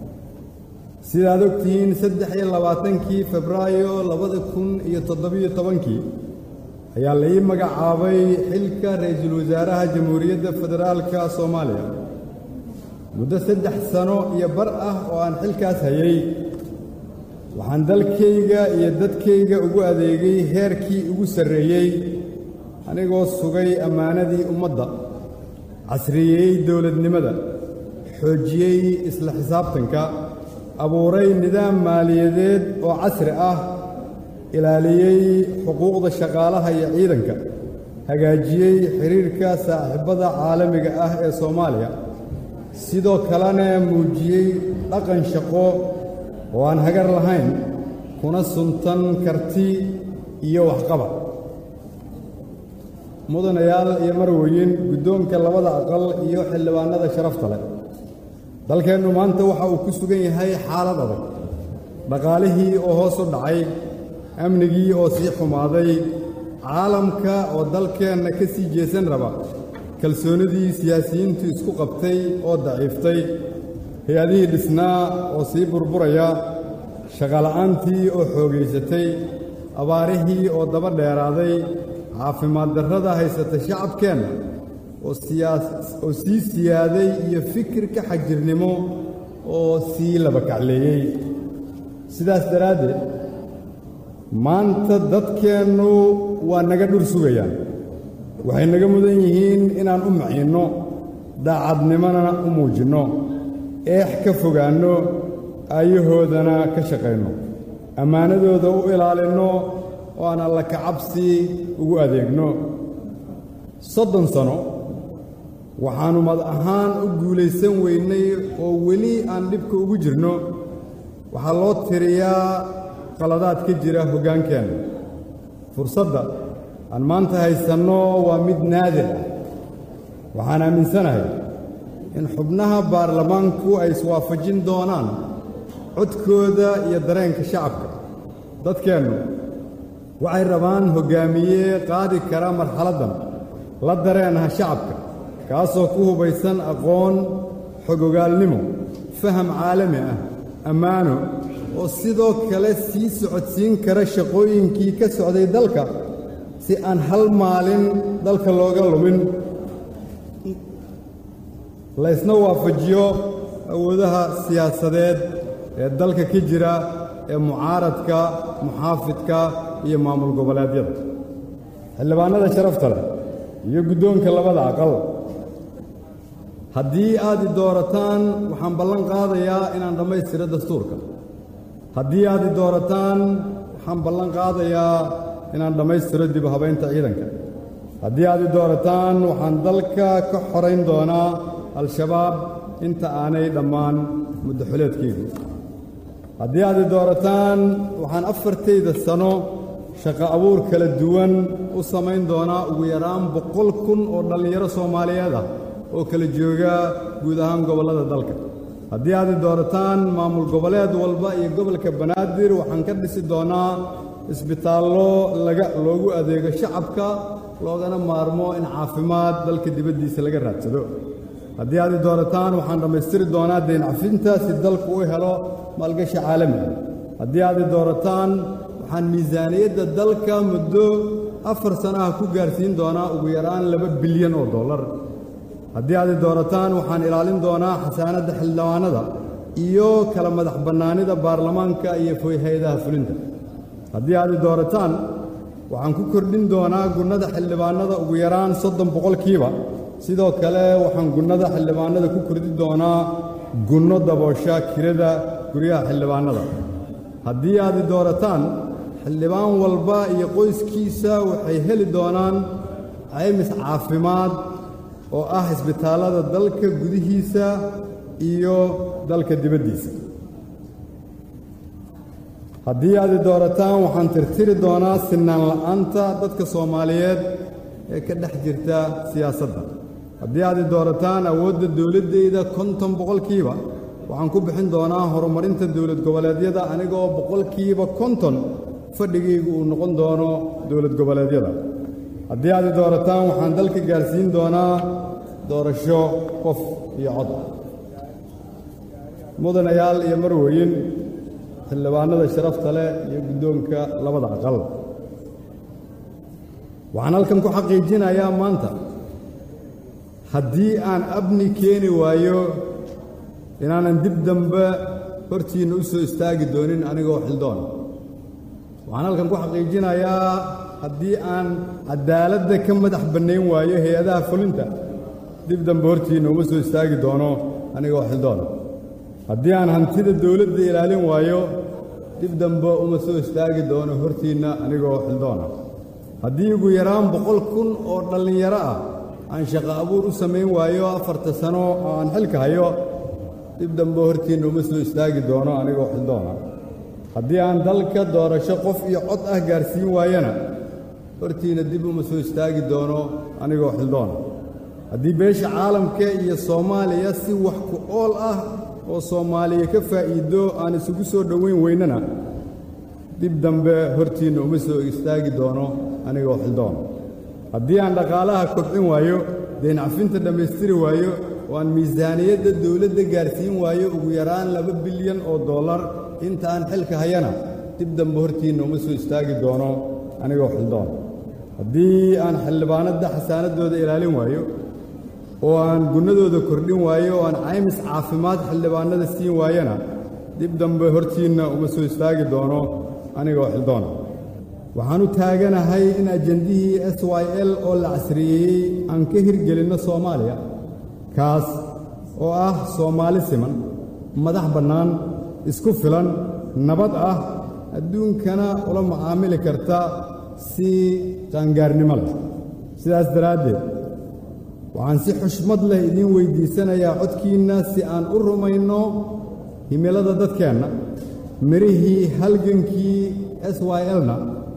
sidaad og tihiin saddex iyo labaatankii febraayo labada kun iyo toddobiyo tobankii ayaa la ii magacaabay xilka ra'iisul wasaaraha jamhuuriyadda federaalka soomaaliya muddo saddex sano iyo bar ah oo aan xilkaas hayay waxaan dalkayga iyo dadkayga ugu adeegay heerkii ugu sarreeyey anigoo sugay ammaanadii ummadda casriyeeyey dowladnimada xoojiyey isla xisaabtanka abuuray nidaam maaliyadeed oo casri ah ilaaliyey xuquuqda shaqaalaha iyo ciidanka hagaajiyey xidhiirka saaxiibbada caalamiga ah ee soomaaliya sidoo kalena muujiyey dhaqan shaqo oo aan hagar lahayn kuna suntan karti iyo waxqabad mudanayaal iyo marweyn guddoonka labada aqal iyo xildhibaannada sharafta leh dalkeennu maanta waxa uu ku sugan yahay xaalad adag dhaqaalihii oo hoos u dhacay amnigii oo sii xumaaday caalamka oo dalkeenna ka sii jeesan raba kalsoonnidii siyaasiyiintu isku qabtay oo daciiftay hay-adihii dhisnaa oo sii burburaya shaqala'aantii oo xoogaysatay abaarihii oo daba dheeraaday caafimaad darrada haysata shacabkeenna oo sii siyaaday iyo fikirka xagjirnimo oo sii labakacleeyey sidaas daraaddeed maanta dadkeennu waa naga dhur sugayaan waxay naga mudan yihiin inaan u maciinno daacadnimona u muujinno eex ka fogaanno aayahoodana ka shaqayno ammaanadooda u ilaalinno oo aan alla kacabsi ugu adeegno soddon sano waxaannu mad ahaan u guulaysan weynay oo weli aan dhibka ugu jirno waxaa loo tiriyaa qaladaad ka jira hoggaankeenna fursadda aan maanta haysanno waa mid naadir ah waxaan aaminsanahay in xubnaha baarlamaanku ay iswaafajin doonaan codkooda iyo dareenka shacabka dadkeennu waxay rabaan hoggaamiye qaadi kara marxaladdan la dareenaha shacabka kaasoo ku hubaysan aqoon xogogaalnimo faham caalami ah ammaano oo sidoo kale sii socodsiin kara shaqooyinkii ka socday dalka si aan hal maalin dalka looga lumin laysna waafajiyo awoodaha siyaasadeed ee dalka ka jira ee mucaaradka muxaafidka iyo maamul goboleedyada xildhibaannada sharafta leh iyo guddoonka labada aqal haddii aad i doorataan waxaan ballan qaadayaa inaan dhammaystiro dastuurka haddii aad i doorataan waxaan ballan qaadayaa inaan dhammaystiro dib u habaynta ciidanka haddii aad i doorataan waxaan dalka ka xorayn doonaa al-shabaab inta aanay dhammaan muddaxuleedkaygu haddii aad i doorataan waxaan afartayda sano shaqo abuur kala duwan u samayn doonaa ugu yaraan boqol kun oo dhallinyaro soomaaliyeed ah oo kala jooga guud ahaan gobollada dalka haddii aad i doorataan maamul goboleed walba iyo gobolka banaadir waxaan ka dhisi doonaa isbitaallo laga loogu adeego shacabka loogana maarmo in caafimaad dalka dibaddiisa laga raadsado haddii aad i doorataan waxaan dhammaystiri doonaa deyn cafinta si dalku u helo maalgashi caalami ah haddii aad i doorataan waxaan miisaaniyadda dalka muddo afar sanaha ku gaarsiin doonaa ugu yaraan laba bilyan oo dollar haddii aad i doorataan waxaan ilaalin doonaa xasaanadda xildhibaanada iyo kala madax bannaanida baarlamaanka iyo hay-adaha fulinta haddii aad i doorataan waxaan ku kordhin doonaa gunnada xildhibaanada ugu yaraan soddon boqolkiiba sidoo kale waxaan gunnada xildhibaanada ku kordhi doonaa gunno daboosha kirada guryaha xildhibaanada haddii aad i doorataan xildhibaan walba iyo qoyskiisa waxay heli doonaan caymis caafimaad oo ah isbitaallada dalka gudihiisa iyo dalka dibaddiisa haddii aad i doorataan waxaan tirtiri doonaa sinaan la'aanta dadka soomaaliyeed ee ka dhex jirta siyaasadda haddii aad i doorataan awoodda dowladdayda konton boqolkiiba waxaan ku bixin doonaa horumarinta dowlad goboleedyada anigoo boqolkiiba konton fadhigaygu uu noqon doono dowlad goboleedyada haddii aad i doorataan waxaan dalka gaarsiin doonaa doorasho qof iyo cod mudanayaal iyo marweyn xildhibaanada sharafta leh iyo guddoonka labada aqal waxaan halkan ku xaqiijinayaa maanta haddii aan abni keeni waayo inaanan dib dambe hortiinna u soo istaagi doonin anigoo xildoon waxaan halkan ku xaqiijinayaa haddii aan caddaaladda ka madax bannayn waayo hay-adaha fulinta dib dambe hortiinna uma soo istaagi doono anigoo xildoon haddii aan hantida dawladda ilaalin waayo dib dambe uma soo istaagi doono hortiinna anigoo xildoona haddii ugu yaraan boqol kun oo dhallinyaro ah aan shaqo abuur u samayn waayo afarta sano oo aan xilka hayo dib dambe hortiinna uma soo istaagi doono anigoo xildoona haddii aan dalka doorasho qof iyo cod ah gaarsiin waayana hortiinna dib uma soo istaagi doono anigoo xildoona haddii beesha caalamka iyo soomaaliya si wax ku ool ah oo soomaaliya ka faa'iido aan isugu soo dhowayn weynana dib dambe hortiinna uma soo istaagi doono anigoo xildoona haddii aan dhaqaalaha kobcin waayo deencafinta dhammaystiri waayo oo aan miisaaniyadda dawladda gaarsiin waayo ugu yaraan laba bilyan oo dollar inta aan xilka hayana dib dambe hortiinna uma soo istaagi doono anigoo xildoona haddii aan xildhibaanadda xasaanaddooda ilaalin waayo oo aan gunnadooda kordhin waayo oo aan caymis caafimaad xildhibaanada siin waayana dib dambe hortiinna uma soo istaagi doono anigoo xildoona waxaan u taaganahay in ajendihii s y l oo la casriyeeyey aan ka hirgelinno soomaaliya kaas oo ah soomaali siman madax bannaan isku filan nabad ah adduunkana ula macaamili karta si qaangaarnimo leh sidaas daraaddeed waxaan si xushmad leh idiin weyddiisanayaa codkiinna si aan u rumayno himilada dadkeenna mirihii halgankii s y lna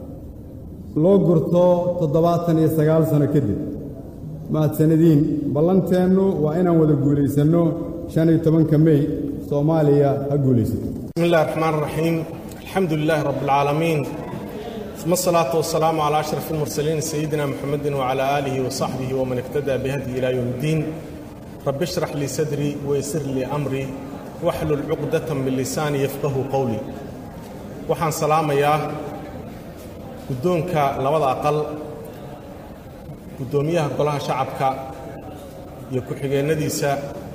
loo gurto toddobaatan iyo sagaal sano kadib mahadsanadiin ballanteennu waa inaan wada guulaysanno shan iyo tobanka mey soomaaliya ha guulaysato بسم الله الرحمن الرحيم الحمد لله رب العالمين ثم الصلاة والسلام على أشرف المرسلين سيدنا محمد وعلى آله وصحبه ومن اهتدى بهدي إلى يوم الدين رب اشرح لي صدري ويسر لي أمري واحلل عقدة من لساني يفقه قولي وحان سلام يا قدونك لوضع أقل قدوميها قلها شعبك يكحيغي نديسة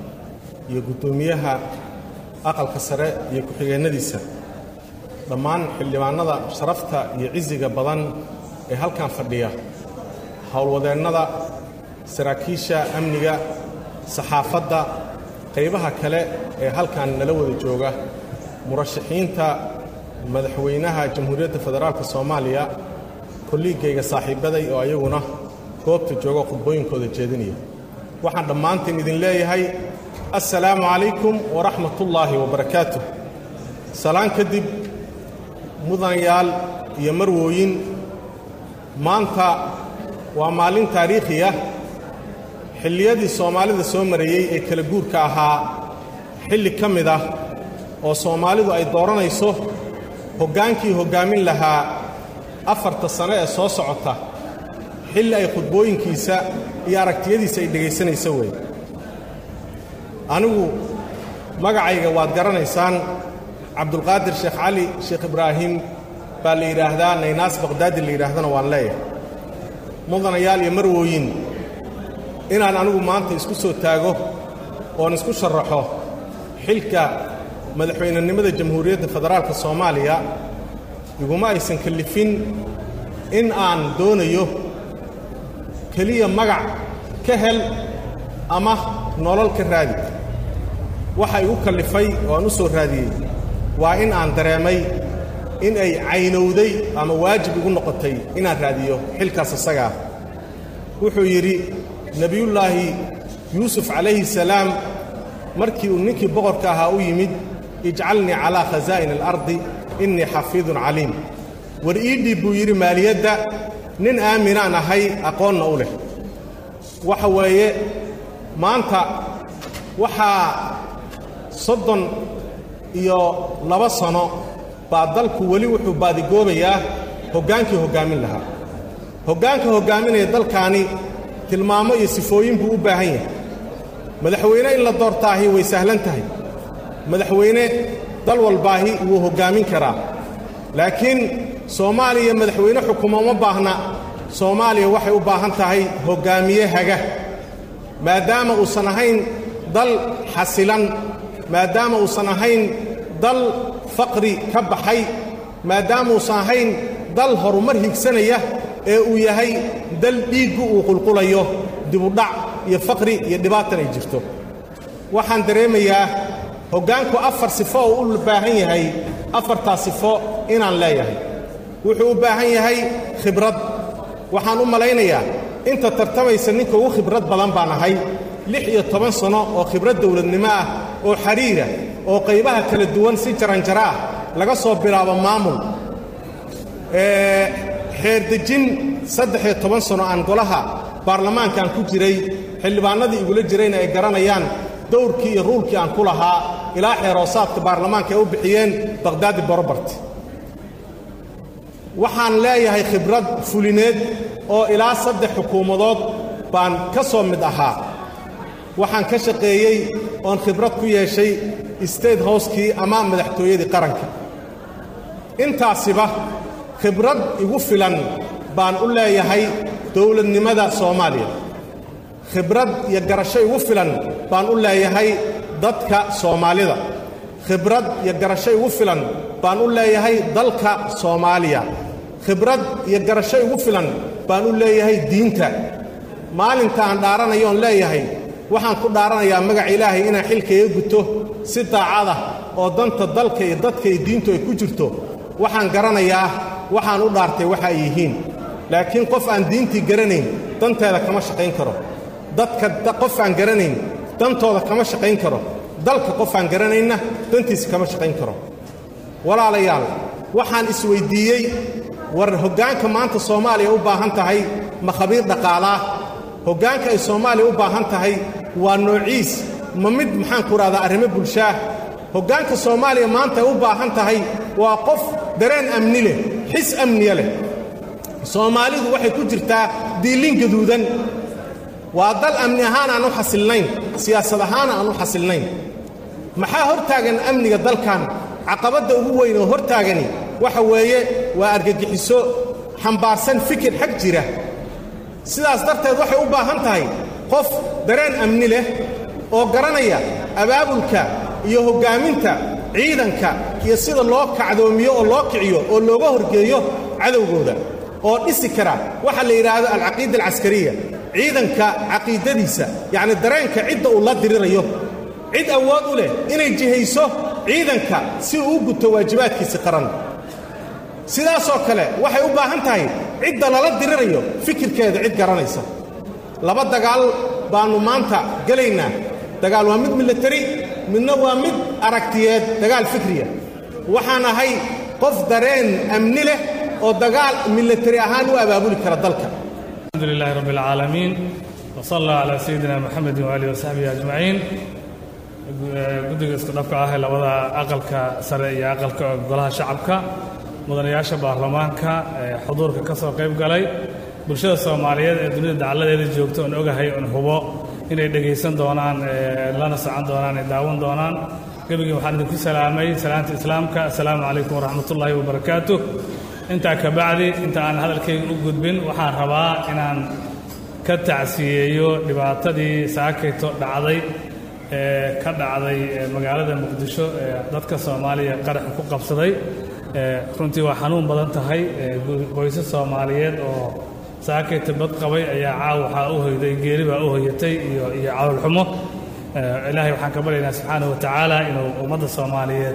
يقدوميها aqalka sare iyo ku-xigeennadiisa dhammaan xildhibaannada sharafta iyo cisiga badan ee halkan fadhiya howlwadeennada saraakiisha amniga saxaafadda qaybaha kale ee halkan nala wada jooga murashaxiinta madaxweynaha jamhuuriyadda federaalk soomaaliya kolliigayga saaxiibbaday oo ayaguna goobta jooga khudbooyinkooda jeedinaya waxaan dhammaantiin idin leeyahay assalaamu calaykum waraxmat ullaahi wabarakaatuh salaan kadib mudanayaal iyo marwooyin maanta waa maalin taariikhi ah xilliyadii soomaalida soo marayey ee kala guurka ahaa xilli ka mid ah oo soomaalidu ay dooranayso hoggaankii hoggaamin lahaa afarta sano ee soo socota xilli ay khudbooyinkiisa iyo aragtiyadiisa ay dhegaysanayso wey anigu magacayga waad garanaysaan cabdulqaadir sheekh cali sheekh ibraahim baa la yidhaahdaa naynaas baqhdaadi la yidhaahdana waan leeyahay mudanayaal iyo marwooyin inaan anigu maanta isku soo taago oon isku sharaxo xilka madaxweynenimada jamhuuriyadda federaalka soomaaliya iguma aysan kallifin in aan doonayo keliya magac ka hel ama nolol ka raadi waxa igu kallifay oo aan u soo raadiyey waa in aan dareemay in ay caynowday ama waajib igu noqotay inaan raadiyo xilkaas isagaa wuxuu yidhi nebiyullaahi yuusuf calayhi salaam markii uu ninkii boqorka ahaa u yimid ijcalnii calaa khasaa'ini alardi innii xafiidun caliim war ii dhiib buu yidhi maaliyadda nin aaminaan ahay aqoonna u leh waxa weeye maanta waxaa soddon iyo laba sano baa dalku weli wuxuu baadigoobayaa hoggaankii hoggaamin lahaa hoggaanka hoggaaminaya dalkaani tilmaamo iyo sifooyin buu u baahan yahay madaxweyne in la doortaahi way sahlan tahay madaxweyne dal walbaahi wuu hoggaamin karaa laakiin soomaaliya madaxweyne xukumo ma baahna soomaaliya waxay u baahan tahay hoggaamiye haga maadaama uusan ahayn dal xasilan maadaama uusan ahayn dal faqri ka baxay maadaama uusan ahayn dal horumar higsanaya ee uu yahay dal dhiiggu uu qulqulayo dibudhac iyo faqri iyo dhibaatan ay jirto waxaan dareemayaa hoggaanku afar sifo oo u baahan yahay afartaa sifo inaan leeyahay wuxuu u baahan yahay khibrad waxaan u malaynayaa inta tartamaysa ninka ugu khibrad badan baan ahay lix iyo toban sanno oo khibrad dawladnimo ah oo xidhiira oo qaybaha kala duwan si jaranjaro ah laga soo bilaabo maamul xeerdejin saddex iyo toban sanno aan golaha baarlamaankaan ku jiray xildhibaannadii igula jirayna ay garanayaan dowrkii iyo ruulkii aan ku lahaa ilaa xeeroosaadka baarlamaanka ay u bixiyeen bakhdaadi borobart waxaan leeyahay khibrad fulineed oo ilaa saddex xukuumadood baan ka soo mid ahaa waxaan ka shaqeeyey oon khibrad ku yeeshay state housekii ama madaxtooyadii qaranka intaasiba khibrad igu filan baan u leeyahay dowladnimada soomaaliya khibrad iyo garasho igu filan baan u leeyahay dadka soomaalida khibrad iyo garasho igu filan baan u leeyahay dalka soomaaliya khibrad iyo garasho igu filan baan u leeyahay diinta maalinta aan dhaaranayoon leeyahay waxaan ku dhaaranayaa magaca ilaahay inaan xilkaiga guto si daacada oo danta dalka iyo dadka iyo diintu ay ku jirto waxaan garanayaa waxaan u dhaartay waxa ay yihiin laakiin qof aan diintii garanayn danteeda kama shaqayn karo dadka qof aan garanayn dantooda kama shaqayn karo dalka qof aan garanaynna dantiisa kama shaqayn karo walaalayaal waxaan isweyddiiyey war hoggaanka maanta soomaaliya u baahan tahay ma khabiir dhaqaalaah hoggaanka ay soomaaliya u baahan tahay waa noociis ma mid maxaanku rahdaa arrimo bulshaah hoggaanka soomaaliya maanta ay u baahan tahay waa qof dareen amni leh xis amniya leh soomaalidu waxay ku jirtaa diillin gaduudan waa dal amni ahaan aan u xasilnayn siyaasad ahaan aan u xasilnayn maxaa hor taagan amniga dalkan caqabadda ugu weyn oo hor taagani waxa weeye waa argagixiso xambaarsan fikir xag jira sidaas darteed waxay u baahan tahay qof dareen amni leh oo garanaya abaabulka iyo hoggaaminta ciidanka iyo sida loo kacdoomiyo oo loo kiciyo oo looga horgeeyo cadowgooda oo dhisi kara waxa la yidhaahdo alcaqiida alcaskariya ciidanka caqiidadiisa yacni dareenka cidda uu la dirirayo cid awood u leh inay jihayso ciidanka si uu u guto waajibaadkiisi qaran sidaasoo kale waxay u baahan tahay cidda lala dirirayo fikirkeeda cid garanaysa laba dagaal baannu maanta gelaynaa dagaal waa mid milatari midna waa mid aragtiyeed dagaal fikriya waxaan ahay qof dareen amni leh oo dagaal milatari ahaan u abaabuli kara dalka الحمد لله رب العالمين وصلى الله على سيدنا محمد وآله وصحبه أجمعين guddiga isku dhafka ah ee labada aqalka sare iyo aqalka golaha shacabka mudanayaasha baarlamaanka ee xuduurka ka soo qayb galay bulshada soomaaliyeed ee dunida dacaladeeda joogta oon ogahay oon hubo inay dhegaysan doonaan lana socon doonaan ay daawan doonaan gebigii waxaan idinku salaamay salaanta islaamka assalaamu calaykum waraxmatullaahi wabarakaatu intaa ka bacdi inta aan hadalkayga u gudbin waxaan rabaa inaan ka tacsiyeeyo dhibaatadii saakayto dhacday ee ka dhacday magaalada muqdisho ee dadka soomaaliya qaraxa ku qabsaday runtii waa xanuun badan tahay qoysas soomaaliyeed oo saakayta bad qabay ayaa caaw waxaa u hoyday geeri baa u hoyatay iyo iyo cawlxumo ilaahay waxaan ka baryaynaa subxaanahu watacaala inuu ummadda soomaaliyeed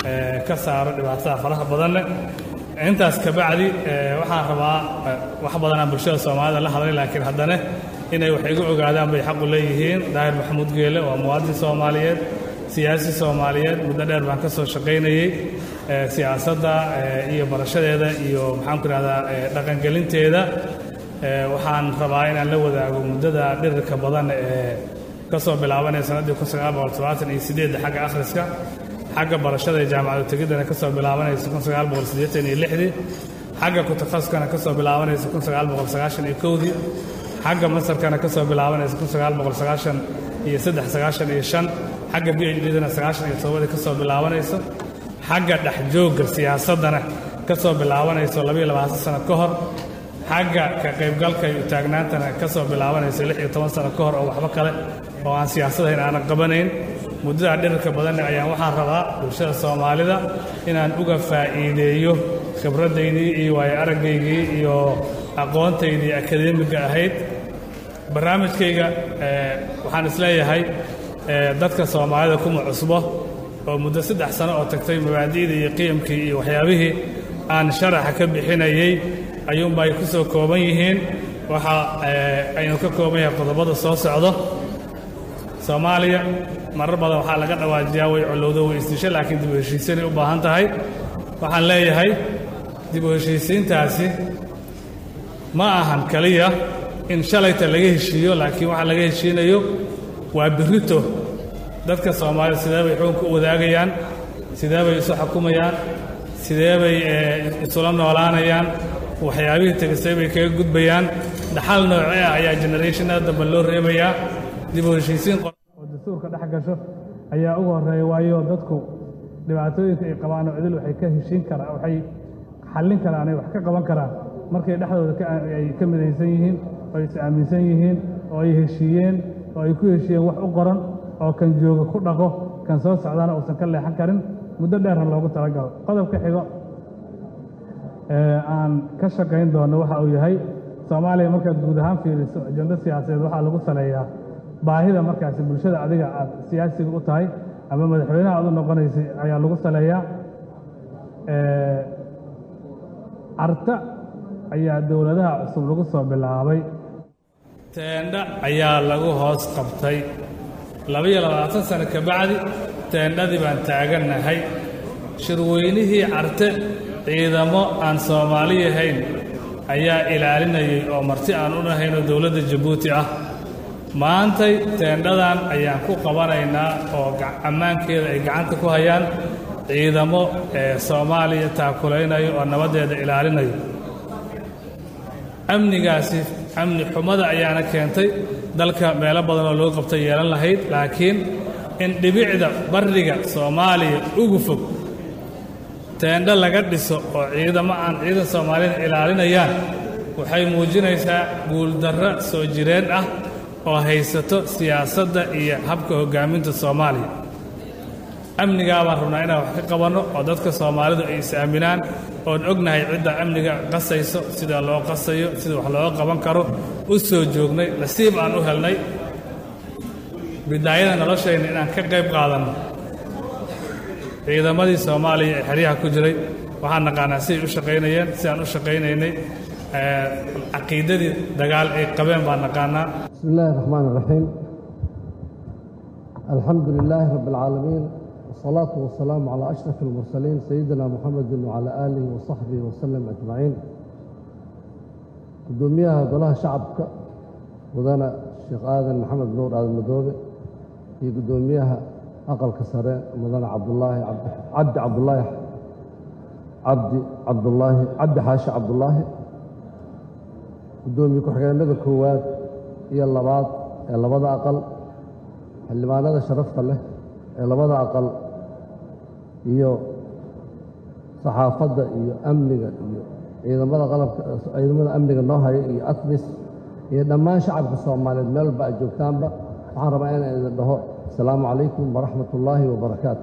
ka saaro dhibaatada faraha badan leh intaas ka bacdi waxaan rabaa wax badanaa bulshada soomaalida la hadlay laakiin haddana inay wax iga ogaadaan bay xaqu leeyihiin daahir maxamuud geele waa muwaadin soomaaliyeed siyaasi soomaaliyeed muddo dheer baan ka soo shaqaynayey siyaasadda iyo barashadeeda iyo maxaanku ihahdaa dhaqangelinteeda waxaan rabaa inaan la wadaago muddada dhirirka badan ee ka soo bilaabanaya sannaddii kun sagaal boqol todobaatan iyo sideedda xagga akhriska xagga barashada ee jaamacadu tegiddana ka soo bilaabanaysa kun sagaal boqol siddeetan iyo lixdii xagga kutakhasuskana ka soo bilaabanaysa kun sagaal boqol sagaashan iyo kowdii xagga masarkana ka soo bilaabanaysa kun sagaal boqol sagaashan iyo saddex sagaashan iyo shan xagga b h dna sagaashan iyo todobadii ka soo bilaabanayso xagga dhexjoogga siyaasaddana ka soo bilaabanayso labayo labaatan sano ka hor xagga ka qaybgalka iyo taagnaantana ka soo bilaabanayso lix iyo toban sano ka hor oo waxba kale oo aan siyaasadahayn aanan qabanayn muddadaa dhirirka badanne ayaan waxaan rabaa bulshada soomaalida inaan uga faa'iideeyo khibraddaydii iyo waayo araggaygii iyo aqoontaydii akademiga ahayd barnaamijkayga waxaan isleeyahay dadka soomaalida kuma cusbo oo muddo saddex sano oo tagtay mabaadi'dii iyo qiyamkii iyo waxyaabihii aan sharaxa ka bixinayey ayuunba ay ku soo kooban yihiin waxa aynu ka kooban yahay qodobada soo socdo soomaaliya marar badan waxaa laga dhawaajiyaa way collowdo way isdisho laakiin dib u heshiisiinay u baahan tahay waxaan leeyahay dib u heshiisiintaasi ma ahan keliya in shalayta laga heshiiyo laakiin waxa laga heshiinayo waa birrito dadka soomaalida sidee bay xukunka u wadaagayaan sidee bay isu xukumayaan sidee bay isula noolaanayaan waxyaabihii tegisay bay kaga gudbayaan dhaxal noocee ah ayaa generationada dambe loo reebayaa dib u heshiisiin oo dastuurka dhex gasho ayaa ugu horreeya waayo dadku dhibaatooyinka ay qabaan oo cidil waxay ka heshiin karaan waxay xallin karaan ay wax ka qaban karaan markay dhexdooda ay ka midaysan yihiin oo ay is aaminsan yihiin oo ay heshiiyeen oo ay ku heshiiyeen wax u qoran oo kan jooga ku dhaqo kan soo socdaana uusan ka leexan karin muddo dheerna loogu talagalo qodobka xigo ee aan ka shaqayn doono waxa uu yahay soomaaliya markaad guud ahaan fiiriso ajando siyaasadeed waxaa lagu saleeyaa baahida markaasi bulshada adiga aad siyaasiga u tahay ama madaxweynaha aad u noqonaysay ayaa lagu saleeyaa carta ayaa dowladaha cusub lagu soo bilaabay teendha ayaa lagu hoos qabtay labaiyo labaatan sano ka bacdi teendhadii baan taagannahay shirweynihii carte ciidamo aan soomaali ahayn ayaa ilaalinayay oo marti aan u nahaynoo dowladda jabuuti ah maantay teendhadan ayaan ku qabanaynaa oo ammaankeeda ay gacanta ku hayaan ciidamo ee soomaaliya taakulaynayo oo nabaddeeda ilaalinayo amnigaasi amni xumada ayaana keentay dalka meelo badan oo loo qabta yeelan lahayd laakiin in dhibicda barriga soomaaliya ugu fog teendho laga dhiso oo ciidamo aan ciidan soomaalida ilaalinayaan waxay muujinaysaa guuldarro soo jireen ah oo haysato siyaasadda iyo habka hoggaaminta soomaaliya amnigaa baan rabnaa inaan wax ka qabanno oo dadka soomaalidu ay is-aaminaan oon ognahay cidda amniga qasayso sida loo qasayo sida wax looga qaban karo u soo joognay nasiib aan u helnay bidaayada noloshayna inaan ka qayb qaadanno ciidamadii soomaaliya ee xeryaha ku jiray waxaan naqaanaa siday u shaqaynayeen sidaan u shaqaynaynay caqiidadii dagaal ay qabeen baan naqaanaa بسم الله الرحمن الرحيم الحمد لله رب العالمين والصلاة والسلام على أشرف المرسلين سيدنا محمد وعلى آله وصحبه وسلم أجمعين قدوميها قولها شعبك ودانا الشيخ آذن محمد نور آذن مدوبي في قدوميها أقل كسرين ودانا عبد الله عبد, عبد عبد الله عبد عبد الله عبد حاشا عبد الله قدومي كحكينا كواد iyo labaad ee labada aqal xildhibaanada sharafta leh ee labada aqal iyo saxaafadda iyo amniga iyo ciidamada qalabka ciidamada amniga noo haya iyo atmis iyo dhammaan shacabka soomaaliyeed meel walba aad joogtaanba waxaan rabaa inaan idin dhaho asalaamu calaykum waraxmat ullaahi wabarakaatu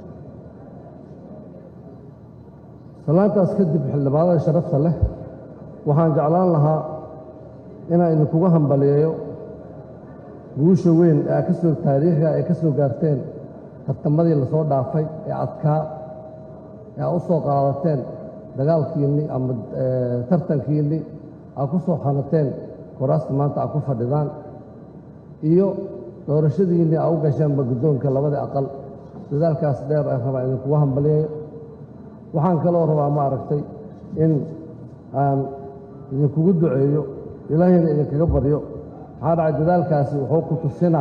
salaantaas kadib xildhibaanada sharafta leh waxaan jeclaan lahaa inaan idinkuga hambaliyeeyo guusha weyn ee ka soo taariikhiga ay ka soo gaarteen tartamadii lasoo dhaafay ee adkaa ee aad u soo qaadateen dagaalkiinni ama tartankiinni aad ku soo xanateen kuraasta maanta aad ku fadhidaan iyo doorashadiinnii aad u gasheenba guddoonka labada aqal dadaalkaas dheer aan rabaa idinkuga hambaliyeeyo waxaan kaloo rabaa ma aragtay in aan idinkugu duceeyo ilaahayna idinkaga baryo maxaa dhacay dadaalkaasi wuxuu ku tusinaa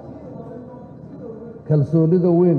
kalsoonnida weyn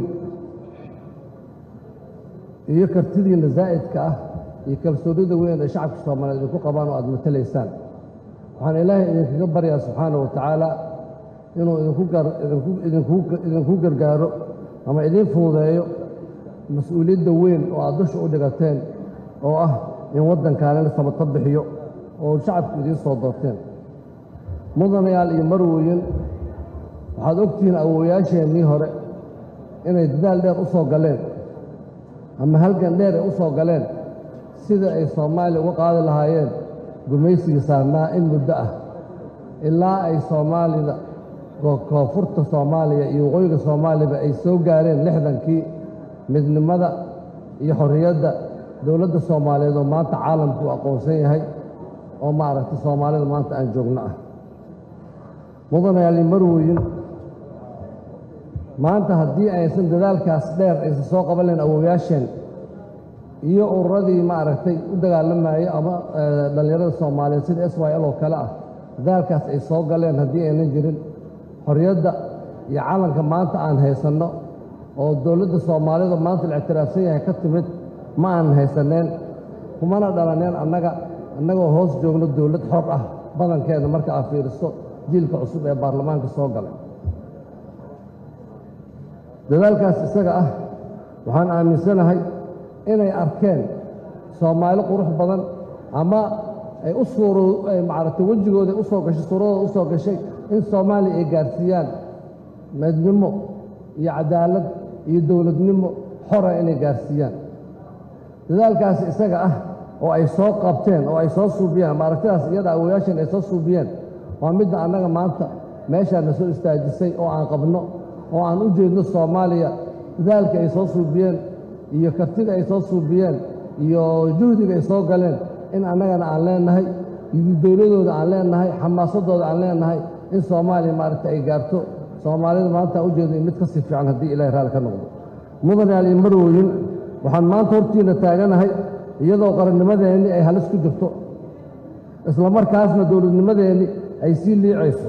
iyo kartidiinna zaa'idka ah iyo kalsoonnida weyn ee shacabka soomaaliyeed idinku qabaan oo aad matalaysaan waxaan ilaahay idinkaga baryaa subxaana wa tacaala inuu idinku gargaaro ama idiin fududeeyo mas-uuliyadda weyn oo aad dusha u dhigateen oo ah in waddankaanina sabato bixiyo oo shacabku idiin soo doorteen mudanayaal iyo marwooyin waxaad ogtihiin awoowayaasheennii hore inay dadaal dheer u soo galeen ama halgan dheer ay u soo galeen sida ay soomaaliya uga qaadi lahaayeen gumaysigii saarnaa in muddo ah ilaa ay soomaalida koonfurta soomaaliya iyo waqooyiga soomaaliyaba ay soo gaareen lixdankii midnimada iyo xorriyadda dowladda soomaaliyeed oo maanta caalamku u aqoonsan yahay oo maaragtay soomaalida maanta aan joogno ah mudanayaal iyo marwooyin maanta haddii aysan dadaalkaas dheer aysan soo qaban lahayn awoowayaasheen iyo ururadii maaragtay u dagaalamayay ama dhallinyarada soomaaliyeed sida s y l oo kale ah dadaalkaas ay soo galeen haddii aynan jirin xorriyadda iyo calanka maanta aan haysanno oo dowladda soomaalida maanta la ictiraafsan yahay ka timid ma aanan haysaneen kumana dhalaneen annaga annagoo hoos joogno dowlad xor ah badankeeda marka aad fiiriso jiilka cusub ee baarlamaanka soo galay dadaalkaas isaga ah waxaan aaminsanahay inay arkeen soomaali qurux badan ama ay u suuro maaragtay wejigooda u soo gashay suuradooda u soo gashay in soomaaliya ay gaarsiiyaan midnimo iyo cadaalad iyo dowladnimo xora inay gaarsiiyaan dadaalkaas isaga ah oo ay soo qabteen oo ay soo suubiyeen ama aragtidaas iyada awooyaashan ay soo suubiyeen waa midda annaga maanta meeshaana soo istaajisay oo aan qabno oo aan u jeedno soomaaliya dadaalka ay soo suubiyeen iyo kartida ay soo suubiyeen iyo juhdiga ay soo galeen in annagana aan leennahay iyo dowladooda aan leennahay xamaasadooda aan leennahay in soomaaliya maaragta ay gaarto soomaalida maanta aan u jeedno in mid ka sii fiican haddii ilahay raalli ka noqdo mudanayaal iyo marwooyin waxaan maanta hortiinna taaganahay iyadoo qarannimadeenni ay halis ku jirto isla markaasna dowladnimadeenni ay sii liicayso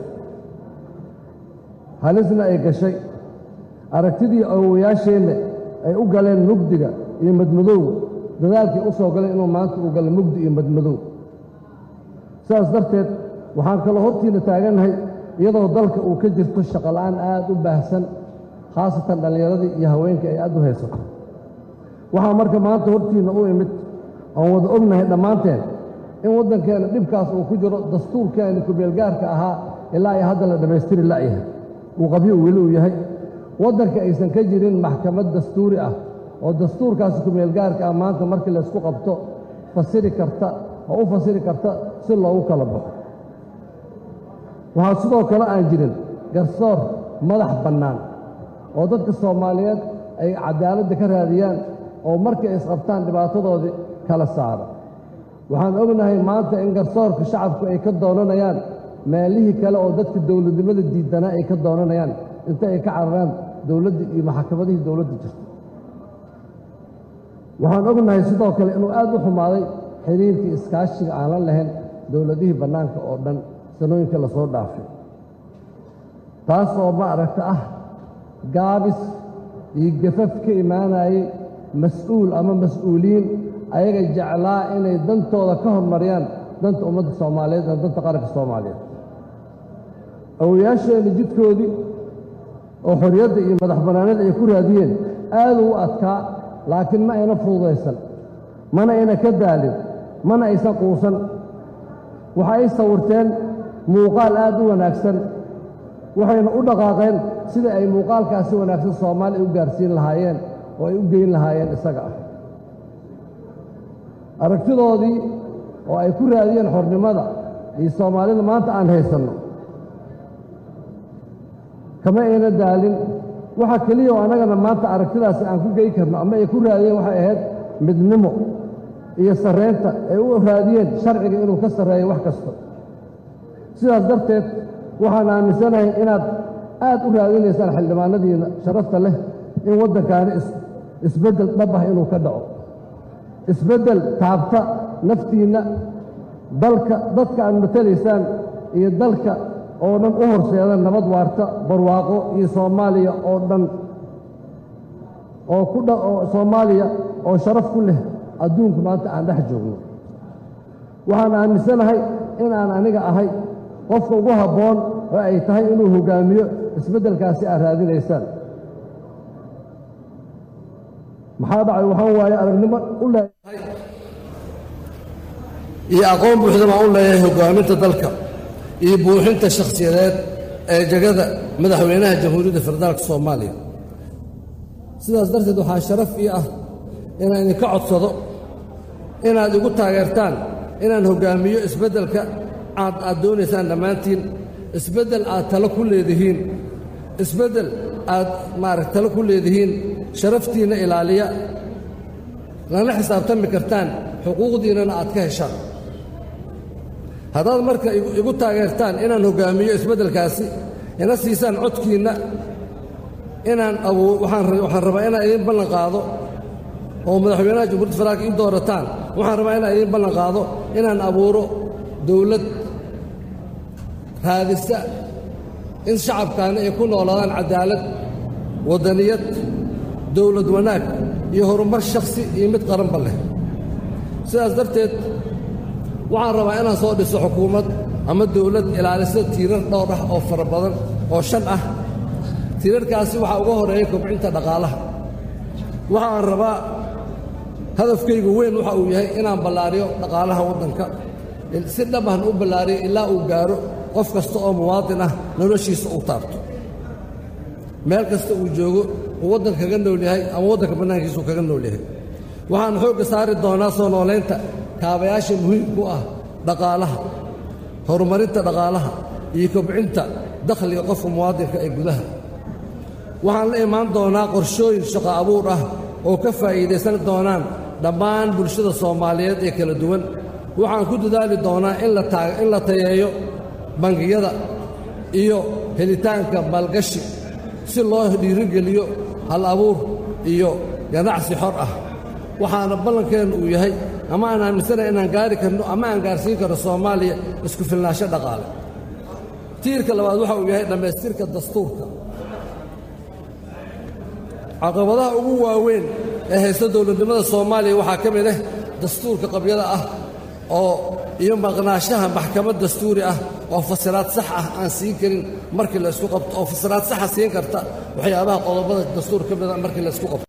halisna ay gashay aragtidii awowayaasheenna ay u galeen mugdiga iyo madmadowga dadaalkii u soo galay inuu maanta uu galo mugdi iyo madmadow sidaas darteed waxaan kaloo hortiinna taagannahay iyadoo dalka uu ka jirto shaqola'aan aad u baahsan khaasatan dhallinyaradii iyo haweenkii ay aad u haysato waxaa marka maanta hortiinna u imid oon wada ognahay dhammaanteen in waddankeenna dhibkaas uu ku jiro dastuurkeenni kumeelgaarka ahaa ilaa ay hadda la dhammaystiri la'yahay uu qabyo weli uu yahay waddanka aysan ka jirin maxkamad dastuuri ah oo dastuurkaasi kumeelgaarka ah maanta markii laysku qabto fasiri karta oo u fasiri karta si loogu kala baxo waxaa sidoo kale aan jirin garsoor madax bannaan oo dadka soomaaliyeed ay cadaaladda ka raadiyaan oo markay isqabtaan dhibaatadoodii kala saara waxaan ognahay maanta in garsoorka shacabku ay ka doonanayaan meelihii kale oo dadka dowladnimada diidanaa ay ka doonanayaan inta ay ka cararaan dowladda iyo maxakamadihii dowladda jirta waxaan ognahay sidoo kale inuu aad u xumaaday xiriirkii iskaashiga aan la lahayn dowladihii bannaanka oo dhan sanooyinka la soo dhaafay taas oo ma aragta ah gaabis iyo gafaf ka imaanayay mas-uul ama mas-uuliyiin ayaga jeclaa inay dantooda ka hormariyaan danta ummadda soomaaliyeed ama danta qaranka soomaaliyeed awoyaasheenna jidkoodii oo xorriyadda iyo madax bannaanida ay ku raadiyeen aad u adkaa laakiin ma ayna fududaysan mana ayna ka daalin mana aysan quusan waxa ay sawirteen muuqaal aad u wanaagsan waxayna u dhaqaaqeen sida ay muuqaalkaasi wanaagsan soomaaliya u gaarsiin lahaayeen oo ay u geyn lahaayeen isaga ah aragtidoodii oo ay ku raadiyeen xornimada iyo soomaalida maanta aan haysanno kama ayna daalin waxa keliya oo annagana maanta aragtidaasi aan ku gey karno ama ay ku raadiyeen waxay ahayd midnimo iyo sarreynta ay u raadiyeen sharciga inuu ka sarreeyo wax kasta sidaas darteed waxaan aaminsanahay inaad aad u raadinaysaan xildhibaanadiina sharafta leh in waddankaani isbeddel dhab ah inuu ka dhaco isbeddel taabta naftiinna dalka dadka aad matalaysaan iyo dalka oo dhan u horseeda nabad waarta barwaaqo iyo soomaaliya oo dhan oo ku dha oo soomaaliya oo sharaf ku leh adduunku maanta aan dhex joogno waxaan aaminsanahay in aan aniga ahay qofka ugu habboon oo ay tahay inuu hoggaamiyo isbeddelkaasi aad raadinaysaan maxaa dhacay waxaan waaye aragnimo u leeyahay iyo aqoon buuxda baan u leeyahay hoggaaminta dalka iyo buuxinta shakhsiyadeed ee jegada madaxweynaha jamhuuriyadda federaalka soomaaliya sidaas darteed waxaa sharaf ii ah inaan idinka codsado inaad igu taageertaan inaan hoggaamiyo isbeddelka aad aad doonaysaan dhammaantiin isbeddel aad talo ku leedihiin isbeddel aad maaragt talo ku leedihiin sharaftiinna ilaaliya lana xisaabtami kartaan xuquuqdiinnana aad ka heshaan haddaad marka igu taageertaan inaan hoggaamiyo isbeddelkaasi ina siisaan codkiinna inaan abuu waxaan rabaa inaan idiin ballan qaado oo madaxweynaha jamhuuriyadda federaalka ii doorataan waxaan rabaa inaan idiin ballan qaado inaan abuuro dowlad raadisa in shacabkaani ay ku noolaadaan caddaalad waddaniyad dowlad wanaag iyo horumar shakhsi iyo mid qaranba leh sidaas darteed waxaan rabaa inaan soo dhiso xukuumad ama dowlad ilaalisa tiirar dhowr ah oo fara badan oo shan ah tiirarkaasi waxaa uga horeeya kobcinta dhaqaalaha waxaan rabaa hadafkaygu weyn waxa uu yahay inaan ballaariyo dhaqaalaha waddanka si dhabahna u ballaariyo ilaa uu gaaro qof kasta oo muwaadin ah noloshiisa uu taabto meel kasta uu joogo uu waddanka kaga nool yahay ama waddanka bannaankiisa uu kaga nool yahay waxaan xoogga saari doonaa soo noolaynta kaabayaasha muhiimku ah dhaqaalaha horumarinta dhaqaalaha iyo kobcinta dakhliga qofka muwaadinka ee gudaha waxaan la imaan doonaa qorshooyin shaqo abuur ah oo ka faa'iidaysan doonaan dhammaan bulshada soomaaliyeed ee kala duwan waxaan ku dadaali doonaa in la tayeeyo bangiyada iyo helitaanka maalgashi si loo dhiirigeliyo hal abuur iyo ganacsi xor ah waxaana ballankeennu uu yahay ama aan aaminsanahay inaan gaari karno ama aan gaarsiin karno soomaaliya isku filnaansho dhaqaale tiirka labaad waxa uu yahay dhammaystirka dastuurka caqabadaha ugu waaweyn ee haysta dowladnimada soomaaliya waxaa ka mid ah dastuurka qabyada ah oo iyo maqnaashaha maxkamad dastuuri ah oo fasiraad sax ah aan siin karin markii la isku qabto oo fasiraad saxa siin karta waxyaabaha qodobada dastuur ka mida markii la isku qabto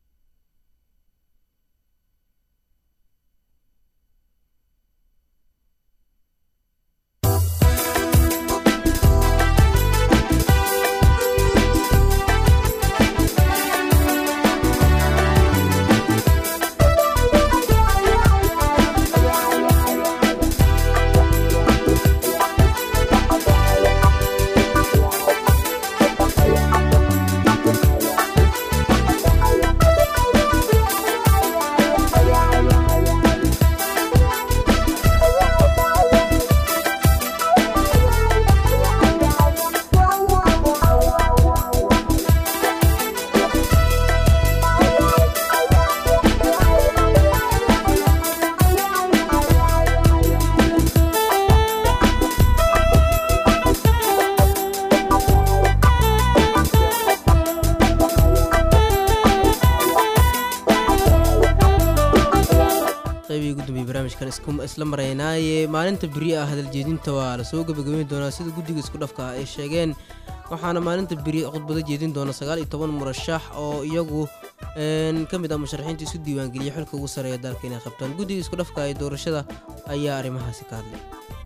qaybihii ugu dambeeyey barnaamijkan isku- isla maraynaaye maalinta beri ah hadaljeedinta waa lasoo gebagabeyn doonaa sida guddiga isku dhafka ah ay sheegeen waxaana maalinta beri khudbado jeedin doona sagaal iyo toban murashax oo iyagu een, ka mid ah musharaxiinta isu diiwaangeliyay xilka ugu sarreeya dalka inay qabtaan guddiga isku dhafka ee doorashada ayaa arrimahaasi ka hadlay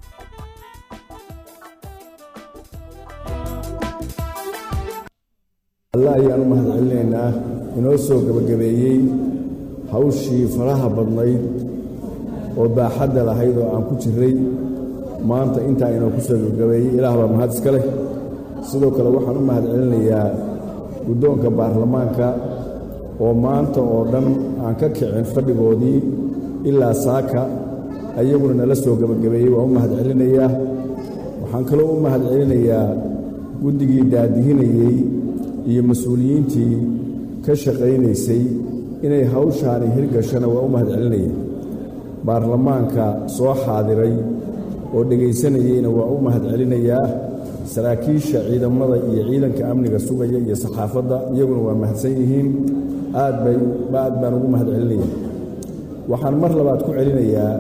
alle ayaan u mahadcelinaynaa inoo soo gebagabeeyey hawshii faraha badnayd oo baaxadda lahayd oo aan ku jirray maanta intaa inoo ku soo gebagabeeyey ilaah baa mahad iska leh sidoo kale waxaan u mahadcelinayaa guddoonka baarlamaanka oo maanta oo dhan aan ka kicin fadhigoodii ilaa saaka ayaguna nala soo gebagabeeyey waan u mahadcelinayaa waxaan kaloo u mahadcelinayaa guddigii daadihinayey iyo mas-uuliyiintii ka shaqaynaysay inay hawshaani hirgashana waa u mahadcelinaya baarlamaanka soo xaadiray oo dhegaysanayeyna waa u mahadcelinayaa saraakiisha ciidamada iyo ciidanka amniga sugaya iyo saxaafadda iyaguna waa mahadsan yihiin aad bay aad baan ugu mahadcelinaya waxaan mar labaad ku celinayaa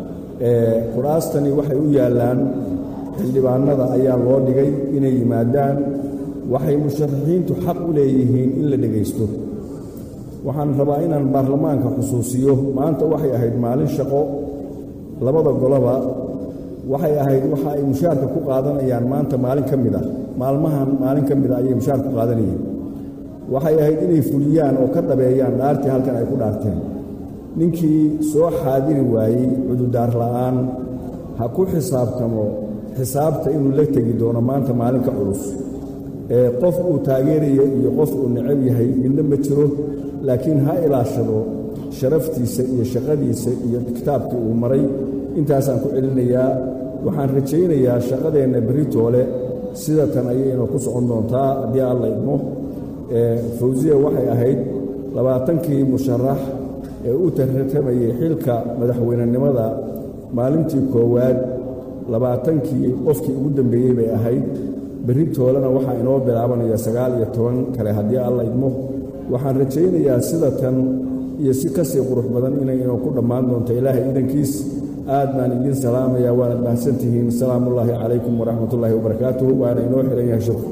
ee kuraastani waxay u yaallaan xildhibaanada ayaa loo dhigay inay yimaadaan waxay musharaxiintu xaq u leeyihiin in la dhegaysto waxaan rabaa inaan baarlamaanka xusuusiyo maanta waxay ahayd maalin shaqo labada goloba waxay ahayd waxa ay mushaarka ku qaadanayaan maanta maalin ka mid ah maalmahan maalin ka mid ah ayay mushaar ku qaadanayeen waxay ahayd inay fuliyaan oo ka dhabeeyaan dhaartii halkan ay ku dhaarteen ninkii soo xaadiri waayey cududaar la'aan ha ku xisaabtamo xisaabta inuu la tegi doono maanta maalin ka culus ee qof uu taageerayo iyo qof uu necab yahay midna ma jiro laakiin ha ilaashado sharaftiisa iyo shaqadiisa iyo kitaabkii uu maray intaasaan ku celinayaa waxaan rajaynayaa shaqadeenna beritoole sida tan ayayna ku socon doontaa haddii alla idmo ee fawsiya waxay ahayd labaatankii musharax ee u tartamayey xilka madaxweynenimada maalintii koowaad labaatankii qofkii ugu dambeeyey bay ahayd beritoolena waxaa inoo bilaabanaya sagaal iyo toban kale haddii alla idmo waxaan rajaynayaa sida tan iyo si ka sii qurux badan inay inoo ku dhammaan doonto ilaahay idankiis aad baan idiin salaamayaa waanad mahadsantihiin salaamullaahi calaykum waraxmatullaahi wabarakaatuh waana inoo xihan yahay shukr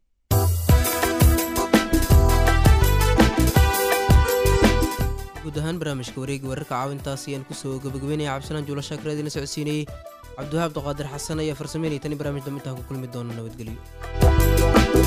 guud ahaan barnaamijka wareegi wararka caawintaas ayaan kusoo gabagabeynaya cabdisalaan juulo shaakir idina socodsiinayey cabdiwahaab abduqaadir xasan ayaa farsameynaya tani barnaamij dambe intaan ku kulmi doona nabadgelyo